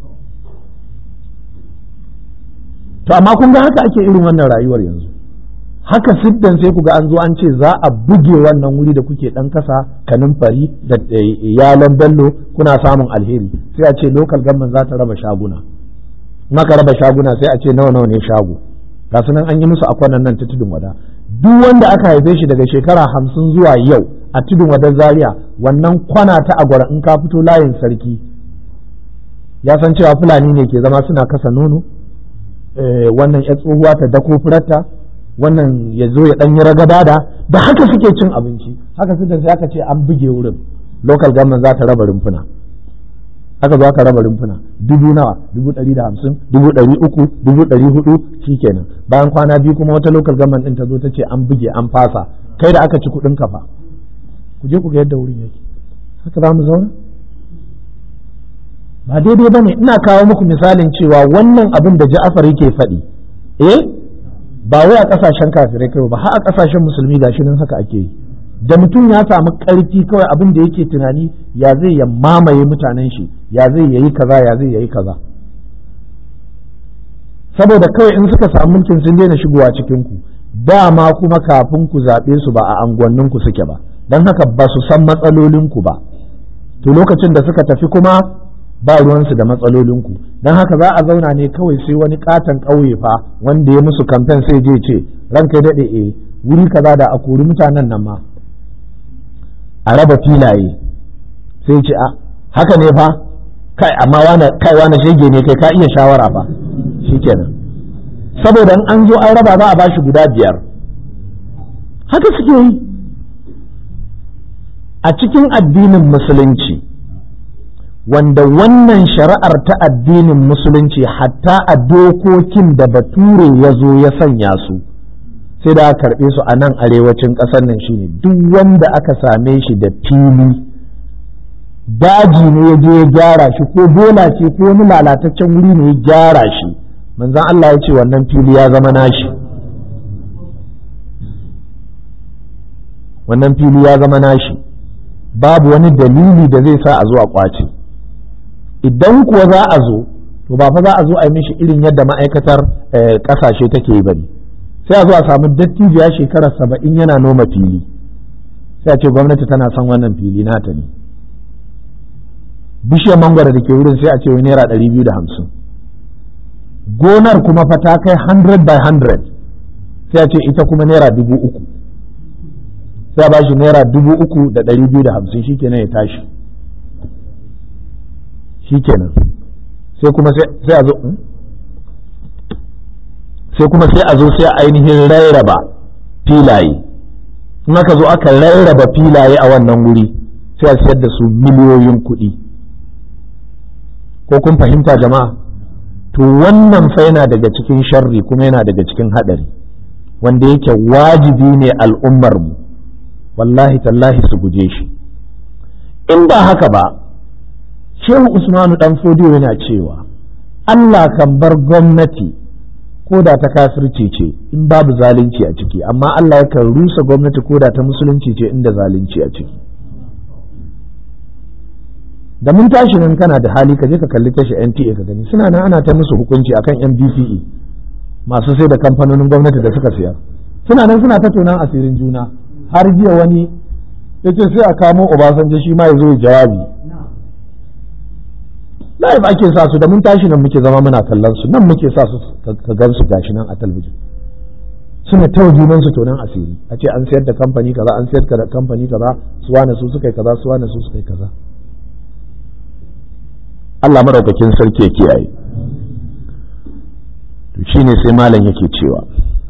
to amma kun ga haka ake irin wannan rayuwar yanzu haka siddan sai ku ga an zo an ce za a buge wannan wuri da kuke dan kasa kanin fari da yalan bello kuna samun alheri sai a ce local government za ta raba shaguna maka raba shaguna sai a ce nawa nawa ne shago ga nan an yi musu akwanan nan ta tudun wada duk wanda aka haife shi daga shekara hamsin zuwa yau a tudun wadan zaria wannan kwana ta agwara in ka fito layin sarki ya san cewa fulani ne ke zama suna kasa nono wannan ya tsohuwa ta dako furarta wannan ya zo ya ɗanyi ragada da da haka suke cin abinci haka suka sai aka ce an buge wurin local government za ta raba rumfuna haka zo aka raba rumfuna dubu nawa dubu ɗari da hamsin dubu ɗari uku dubu ɗari hudu shikenan bayan kwana biyu kuma wata local government ɗin ta zo ta ce an buge an fasa kai da aka ci kuɗin kafa ku je ku ga yadda wurin yake haka za mu zauna ba daidai ba ne ina kawo muku misalin cewa wannan abin da ja'afar yake faɗi eh ba wai a ƙasashen kafirai kai ba har a ƙasashen musulmi gashi nan haka ake yi da mutum ya samu ƙarfi kawai abin da yake tunani ya zai ya mamaye mutanen shi ya zai yayi kaza ya zai yayi kaza saboda kawai in suka samu mulkin sun daina shigowa cikin ku dama kuma kafin ku zaɓe su ba a anguwannin ku suke ba don haka ba su san matsalolin ku ba to lokacin da suka tafi kuma ba ruwansu da matsalolinku don haka za a zauna ne kawai sai wani katon ƙauye fa wanda ya musu kamfen sai je ce ranka daɗe e wuri kaza da a kori mutanen nan ma a raba filaye sai ce a haka ne fa kai amma wane kai wane shege ne kai ka iya shawara fa shikenan saboda in an zo an raba za a bashi guda biyar haka suke yi a cikin addinin musulunci wanda wannan shari'ar ta addinin musulunci hatta a dokokin da bature ya zo ya sanya su sai da aka karɓe su a nan arewacin ƙasar nan shine duk wanda aka same shi da fili daji ne ya je ya gyara shi ko bola ce ko wani lalataccen wuri ne ya gyara shi manzon Allah ya ce wannan fili ya zama nashi wannan fili ya zama nashi babu wani dalili da zai sa a zo a kwace idan kuwa za a zo to ba fa za a zo a yi mishi irin yadda ma'aikatar kasashe take yi bane sai a zo a samu dattijiya shekara saba'in yana noma fili sai a ce gwamnati tana son wannan fili nata ne bishiyar mangwara da ke wurin sai a ce wai naira ɗari biyu da hamsin gonar kuma fa ta kai 100 by 100 sai a ce ita kuma naira dubu uku sai a bashi naira dubu uku da ɗari biyu da hamsin shi kenan ya tashi shi kenan sai kuma sai a zo sai kuma sai a zo sai a ainihin rarraba filaye in aka zo aka rarraba filaye a wannan wuri sai a siyar da su miliyoyin kuɗi ko kun fahimta jama'a to wannan fa yana daga cikin sharri kuma yana daga cikin haɗari wanda yake wajibi ne al'ummarmu wallahi tallahi su guje shi in ba haka ba shehu usmanu dan fodiyo yana cewa Allah kan bar gwamnati ko da ta kafirci ce in babu zalunci a ciki amma Allah yakan rusa gwamnati ko da ta musulunci ce inda zalunci a ciki da mun tashi nan kana da hali ka je ka kalli tashi NTA ka gani suna nan ana ta musu hukunci akan yan BCE masu sai da kamfanonin gwamnati da suka siyar suna nan suna ta tonan asirin juna har jiya wani ya ce sai a kamo Obasanjo shi ma ya zo jawabi live ake sa su da mun tashi nan muke zama muna kallon su nan muke sa su ka gan su gashi nan a talabijin suna ta junan su tonan asiri a ce an sayar da kamfani kaza an sayar da kamfani kaza su wane su suka yi kaza su wane su suka yi kaza Allah madaukakin sarki ya kiyaye to shine sai malam yake cewa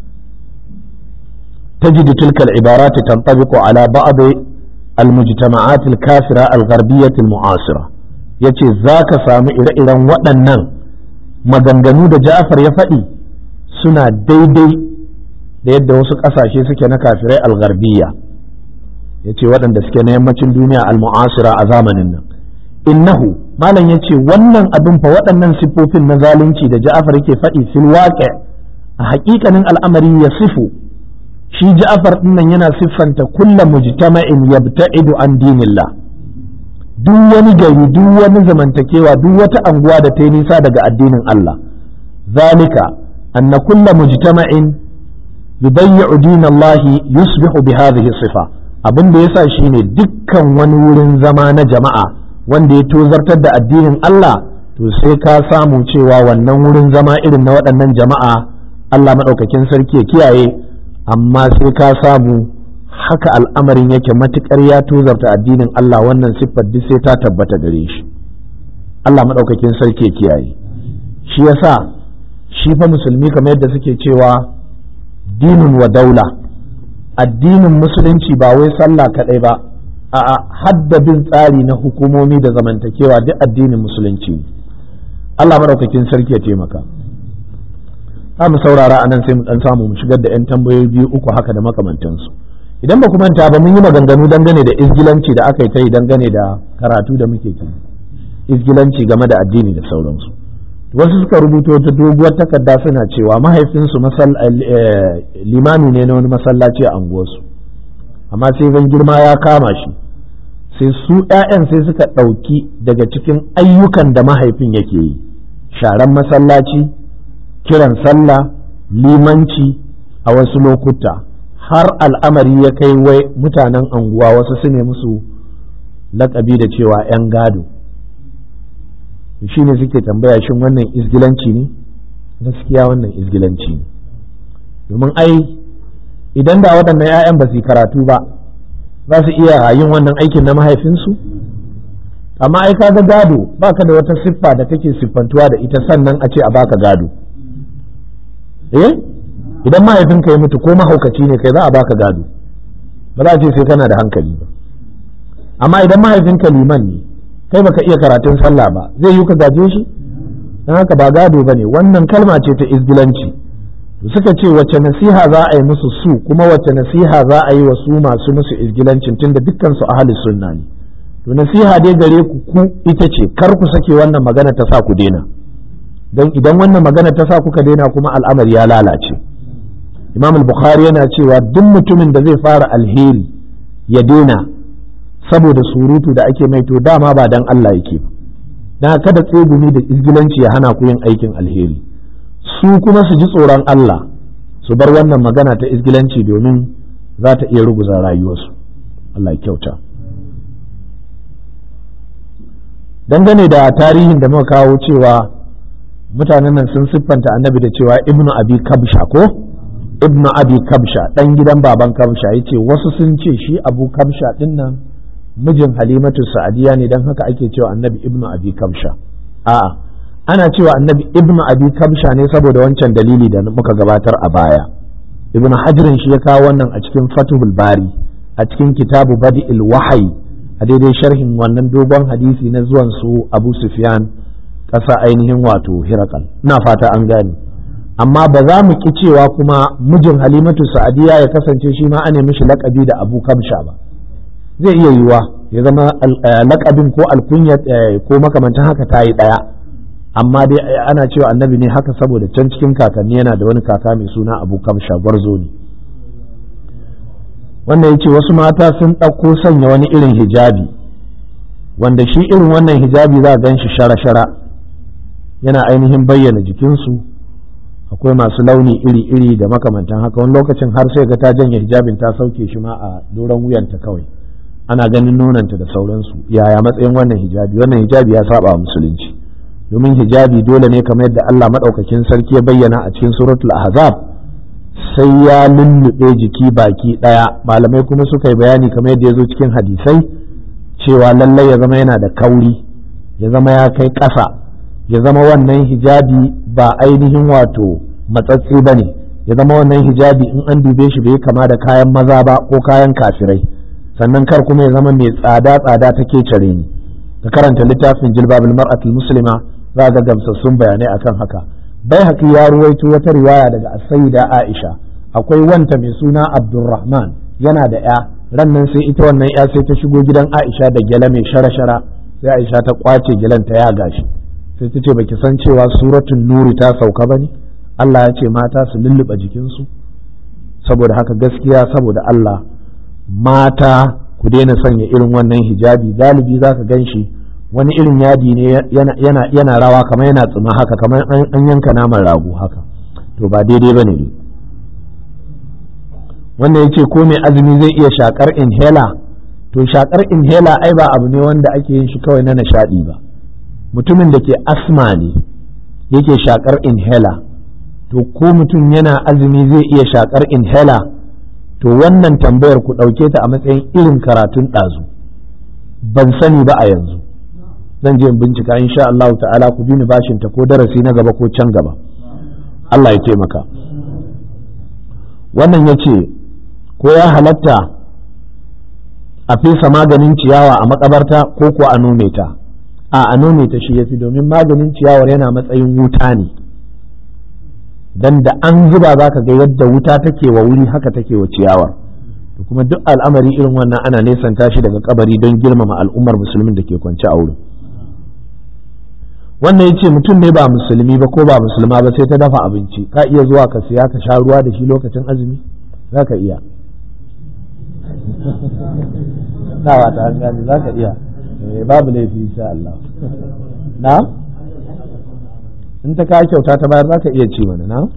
تجد تلك العبارات تنطبق على بعض المجتمعات الكافرة الغربية المعاصرة yace za ka samu ire-iren waɗannan maganganu da Ja'far ya faɗi suna daidai da yadda wasu ƙasashe suke na kafirai algarbiya ya ce waɗanda suke na yammacin duniya al-mu'asira a zamanin nan innahu malam ya ce wannan abin fa waɗannan siffofin na zalunci da Ja'far yake faɗi fil waƙe a haƙiƙanin al'amari ya sifu shi Ja'far ɗinnan yana siffanta kulla mujtama'in yabta'idu an dinillah duk wani gari duk wani zamantakewa duk wata anguwa da ta yi nisa daga addinin Allah zalika anna kulla mujtama'in yubayyi'u dinallahi yusbihu bi hadhihi sifa abin da yasa shine dukkan wani wurin zama na jama'a wanda ya tozartar da addinin Allah to sai ka samu cewa wannan wurin zama irin na waɗannan jama'a Allah maɗaukakin sarki ya kiyaye amma sai ka samu haka al'amarin yake matuƙar ya tozarta addinin Allah wannan siffar duk sai ta tabbata gare shi Allah maɗaukakin sarki kiyaye shi yasa shi fa musulmi kamar yadda suke cewa dinin wa daula addinin musulunci ba wai sallah kaɗai ba a hadda bin tsari na hukumomi da zamantakewa duk addinin musulunci Allah maɗaukakin sarki ya taimaka za mu saurara anan sai mu ɗan samu mu shigar da 'yan tambayoyi biyu uku haka da makamantansu idan ba ku manta ba mun yi maganganu dangane da izgilanci da aka yi ta yi dangane da karatu da muke ci izgilanci game da addini da sauransu wasu suka rubuto ta doguwar takarda suna cewa mahaifinsu limami ne na wani masallaci a anguwarsu amma sai zan girma ya kama shi sai su 'ya'yan sai suka ɗauki daga cikin ayyukan da mahaifin yake yi sharan masallaci kiran sallah limanci a wasu lokuta har al'amari ya kai wai mutanen anguwa wasu su ne musu lakabi da cewa 'yan gado shi ne suke tambaya shin wannan izgilanci ne gaskiya wannan izgilanci ne domin ai idan da waɗannan 'ya'yan ba su karatu ba za su iya yin wannan aikin na mahaifinsu amma ai kaga gado baka da wata siffa da take siffantuwa da ita sannan a ce a baka gado eh idan mahaifinka ya mutu ko mahaukaci ne kai za a baka gado ba za a ce sai kana da hankali ba amma idan mahaifinka liman ne kai baka iya karatun sallah ba zai yi ka gaje shi don haka ba gado ba ne wannan kalma ce ta izgilanci suka ce wacce nasiha za a yi musu su kuma wacce nasiha za a yi wa su masu musu izgilancin tunda dukkan su ahli sunna ne to nasiha dai gare ku ku ita ce kar ku sake wannan magana ta sa ku daina don idan wannan magana ta sa kuka daina kuma al'amari ya lalace imam al-bukhari yana cewa duk mutumin da zai fara alheri ya daina saboda surutu da ake mai to dama ba dan Allah yake ba dan kada tsegumi da izgilanci ya hana ku yin aikin alheri su kuma su ji tsoron Allah su bar wannan magana ta izgilanci domin za ta iya ruguza rayuwarsu Allah ya kyauta dangane da tarihin da muka kawo cewa mutanen nan sun siffanta annabi da cewa ibnu abi kabsha ko ibnu abi kabsha dan gidan baban kabsha yace wasu sun ce shi abu kabsha din nan mijin halimatu sa'adiya ne dan haka ake cewa annabi ibnu abi kabsha a'a ana cewa annabi ibnu abi kabsha ne saboda wancan dalili da muka gabatar a baya ibnu hajirin shi ya kawo wannan a cikin fatuhul bari a cikin kitabu badi'il wahayi a daidai sharhin wannan dogon hadisi na zuwan su abu sufyan ƙasa ainihin wato hirakal ina fata an gane amma ba za mu ki cewa kuma mijin halimatu sa'adiya ya kasance shi ma ana mishi laƙabi da abu kamsha ba zai iya yiwuwa ya zama laƙabin ko alkunya ko makamantan haka ta yi ɗaya amma dai ana cewa annabi ne haka saboda can cikin kakanni yana da wani kaka mai suna abu kamsha gwarzo ne wannan ya ce wasu mata sun ɗauko sanya wani irin hijabi wanda shi irin wannan hijabi za a gan shi shara-shara yana ainihin bayyana jikinsu akwai masu launi iri-iri da makamantan haka wani lokacin har sai ga ta janye hijabin ta sauke shi ma a doron wuyanta kawai ana ganin nonanta da sauransu yaya matsayin wannan hijabi wannan hijabi ya saba wa musulunci domin hijabi dole ne kamar yadda Allah madaukakin sarki ya bayyana a cikin suratul ahzab sai ya lullube jiki baki daya malamai kuma suka yi bayani kamar yadda ya zo cikin hadisai cewa lallai ya zama yana da kauri ya zama ya kai ƙasa ya zama wannan hijabi ba ainihin wato matsatsi ba ne ya zama wannan hijabi in an dube shi bai kama da kayan maza ba ko kayan kafirai sannan kar kuma ya zama mai tsada tsada ta kecare ni ka karanta littafin jilbabul mar'atul muslima za ga gamsassun bayanai akan haka bai haƙi ya ruwaito wata riwaya daga asayida aisha akwai wanta mai suna abdurrahman yana da ya ran nan sai ita wannan ya sai ta shigo gidan aisha da gyale mai shara-shara sai aisha ta kwace gyalen ta ya gashi sai ta ce baki san cewa suratun nuri ta sauka ba ne Allah ya ce mata su lulluɓe jikinsu saboda haka gaskiya saboda Allah mata ku daina sanya irin wannan hijabi galibi za ka gan shi wani irin yadi ne yana rawa kamar yana tsuma haka kamar an yanka naman rago haka to ba daidai ba ne wannan ya ce ko mai azumi zai iya shakar inhaler to shakar inhaler ai ba abu ne wanda ake yin shi kawai na nishadi ba mutumin da ke asma ne yake shakar inhaler to ko mutum yana azumi zai iya shakar inhaler to wannan tambayar ku ɗauke ta a matsayin irin karatun ɗazu ban sani ba a yanzu zan je in bincika insha Allah ta'ala ku bi ni bashin ta ko darasi na gaba ko can gaba Allah ya taimaka wannan ya ce ko ya halatta a fesa maganin ciyawa a makabarta ko ko a nome ta a a nome ta shi yafi domin maganin ciyawar yana matsayin wuta ne dan da an zuba za ka ga yadda wuta take wa wuri haka take wa ciyawar to kuma duk al'amari irin wannan ana nesanta shi daga kabari don girmama al'ummar musulmin da ke kwance a wurin wannan ya ce mutum ne ba musulmi ba ko ba musulma ba sai ta dafa abinci ka iya zuwa ka siya ka sha ruwa da shi lokacin azumi za ka iya na ta an gani za ka iya babu laifi insha Allah na in ta kawo kyauta ta bayar za ka iya ci mana na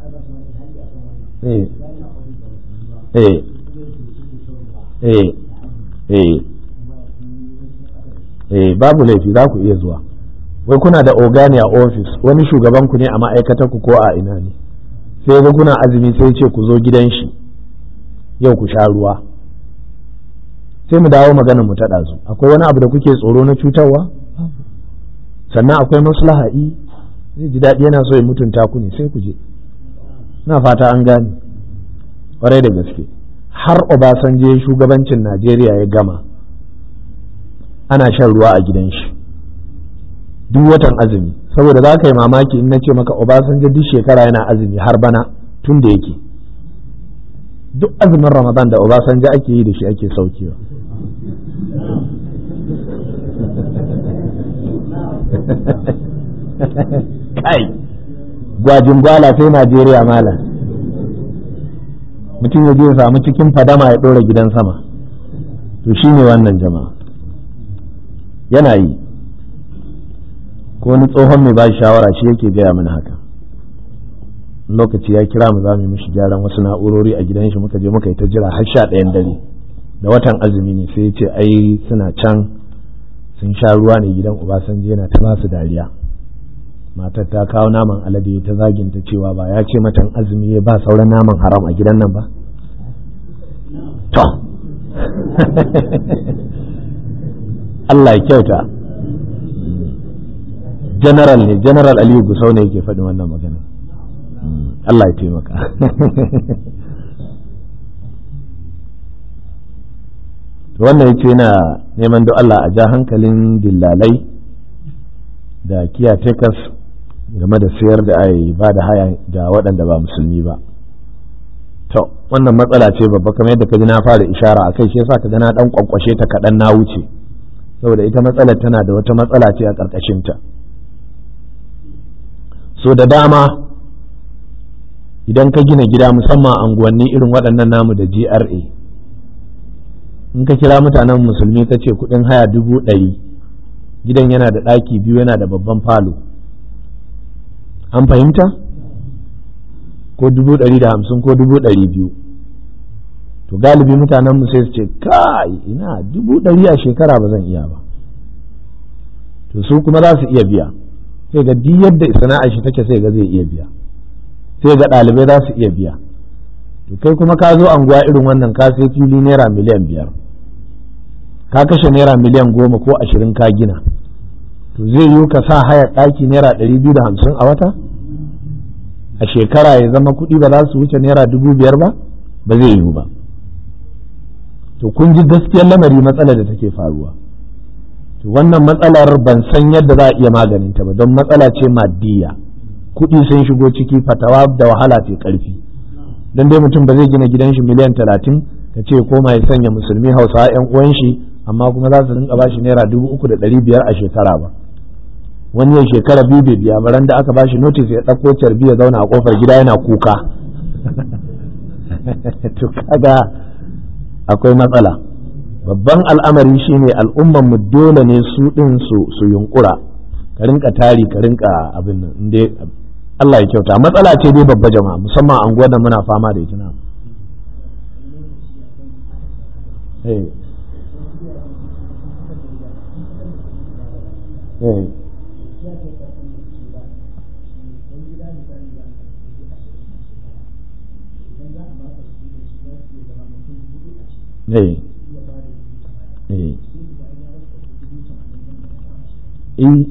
eh eh eh eh eh babu laifi za ku iya zuwa wai kuna da ogani a ofis wani shugaban ku ne a ma'aikatar ku ko a ina ne sai ga kuna azumi sai ce ku zo gidan shi yau ku sha ruwa sai mu dawo maganar mu ta ɗazu akwai wani abu da kuke tsoro na cutarwa sannan akwai maslaha'i zai ji daɗi yana so ya mutunta ku ne sai ku je na fata an gane ƙwarai da gaske har Obasanjo shugabancin Najeriya ya gama ana shan ruwa a gidan shi duk watan azumi saboda za ka yi mamaki in na ce maka Obasanjo duk shekara yana azumi har bana tun da yake duk azumin Ramadan da Obasanjo ake yi da shi ake saukewa kai gwajin gwala sai Najeriya malam mutum ya je ya samu cikin fadama ya ɗora gidan sama to shi ne wannan jama'a yana yi ko wani tsohon mai ba shawara shi yake gaya mana haka lokaci ya kira mu za mu yi mishi gyaran wasu na'urori a gidan shi muka je muka yi ta jira har sha ɗayan dare da watan azumi ne sai ya ce ai suna can sun sha ruwa ne gidan Obasanjo yana ta ba su dariya matar ta kawo naman alade ta zaginta cewa ba ya ce matan azumi ya ba sauran naman haram a gidan nan ba to Allah ya kyauta general ne general aliyu gusau ne yake faɗin wannan magana Allah ya taimaka wannan ya ce yana neman don Allah a ja hankalin dillalai da kiyatekas game da sayar da ai ba da haya ga waɗanda ba musulmi ba to wannan matsala ce babba kamar yadda ka ji na fara ishara a kai shi yasa ka ga na dan kwankwashe ta kaɗan na wuce saboda ita matsalar tana da wata matsala ce a ƙarƙashinta so da dama idan ka gina gida musamman anguwanni irin waɗannan namu da GRA in ka kira mutanen musulmi ka ce kuɗin haya dubu ɗari gidan yana da ɗaki biyu yana da babban falo an fahimta ko dubu ɗari da hamsin ko dubu ɗari biyu to galibi mutanen mu sai su ce kai ina dubu ɗari a shekara ba zan iya ba to su kuma za su iya biya sai ga duk yadda sana'ar shi take sai ga zai iya biya sai ga ɗalibai za su iya biya to kai kuma ka zo anguwa irin wannan ka sai fili naira miliyan biyar ka kashe naira miliyan goma ko ashirin ka gina to zai yiwu ka sa haya ɗaki naira ɗari biyu da hamsin a wata a shekara ya zama kuɗi ba za su wuce naira dubu biyar ba ba zai yiwu ba to kun ji gaskiyar lamari matsalar da take faruwa to wannan matsalar ban san yadda za a iya maganinta ba don matsala ce maddiya kuɗi sun shigo ciki fatawa da wahala ce ƙarfi don dai mutum ba zai gina gidan shi miliyan talatin ka ce koma ya sanya musulmi hausa yan uwan shi amma kuma za su rinka bashi naira dubu uku da ɗari biyar a shekara ba wani ya shekara biyu bai biya baran da aka bashi notis ya ɗauko carbi ya zauna a kofar gida yana kuka to kaga akwai matsala babban al'amari shine al'umman mu dole ne su ɗin su su yunkura ka rinka tari ka rinka abin nan inda Allah ya kyauta matsala ce dai babba jama'a musamman an gwada muna fama da ita na Hey. Hey. Hey. Hey. Eh.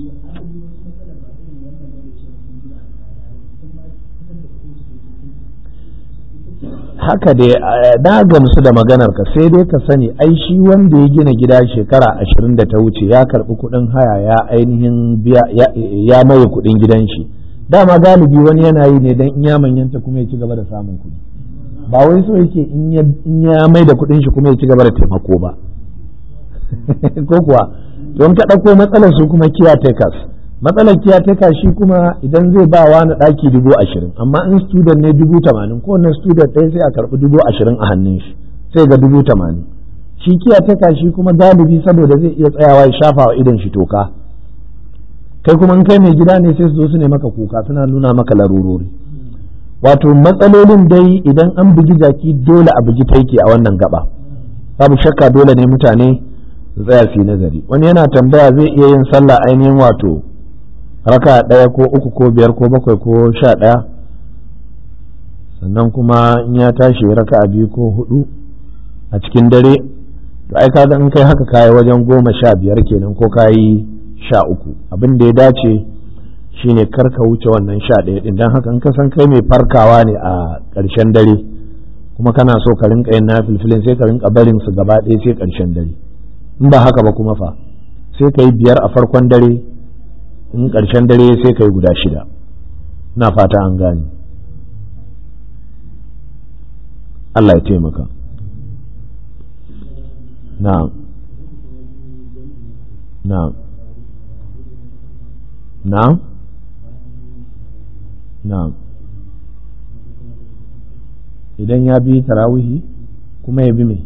haka dai na gamsu da maganar ka sai dai ka sani ai shi wanda ya gina gida shekara ashirin da ta wuce ya karbi kuɗin haya ya ainihin biya ya maye kuɗin gidan shi dama galibi wani yana yi ne don in ya manyanta kuma ya ci gaba da samun kuɗi ba wai so yake in ya mai da kuɗin shi kuma ya ci gaba da taimako ba ko kuwa don ka ɗauko matsalar su kuma kiyatakers matsalar kiyateka shi kuma idan zai ba wa na ɗaki dubu ashirin amma in student ne dubu tamanin ko wannan student ɗaya sai a karɓi dubu ashirin a hannun shi sai ga dubu tamanin shi kiyateka shi kuma galibi saboda zai iya tsayawa ya shafa wa idon shi toka kai kuma in kai mai gida ne sai su zo su ne maka kuka suna nuna maka larurori wato matsalolin dai idan an bugi jaki dole a bugi taiki a wannan gaba babu shakka dole ne mutane su tsaya su yi nazari wani yana tambaya zai iya yin sallah ainihin wato raka ɗaya ko uku ko biyar ko bakwai ko sha ɗaya sannan kuma in ya tashi raka a biyu ko hudu a cikin dare to ai kaga in kai haka kayi wajen goma sha biyar kenan ko kayi sha uku abin da ya dace shine kar ka wuce wannan sha ɗaya ɗin don haka in ka san kai mai farkawa ne a ƙarshen dare kuma kana so ka rinka yin nafilfilin sai ka rinka barin su gaba ɗaya sai ƙarshen dare in ba haka ba kuma fa sai ka yi biyar a farkon dare in ƙarshen dare sai ka yi guda shida na fata an gane Allah ya taimaka na'am na'am na'am na'am idan ya bi tarawihi kuma ya bi mai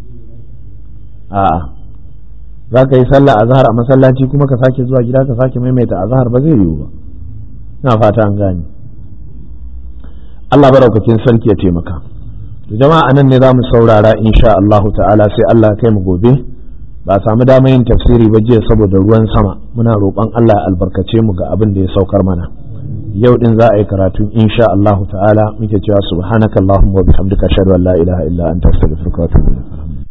a'a za ka yi sallah a zahar a masallaci kuma ka sake zuwa gida ka sake maimaita a zahar ba zai yiwu ba na fata an gane Allah baraukakin sarki ya taimaka jama'a anan ne za mu saurara insha Allah ta'ala sai Allah kai mu gobe ba a samu damar yin tafsiri ba jiya saboda ruwan sama muna roƙon Allah ya albarkace mu ga abin da ya saukar mana yau din za a yi karatu insha Allahu ta'ala muke cewa subhanakallahumma wa bihamdika ashhadu an la ilaha illa anta astaghfiruka wa atubu ilaik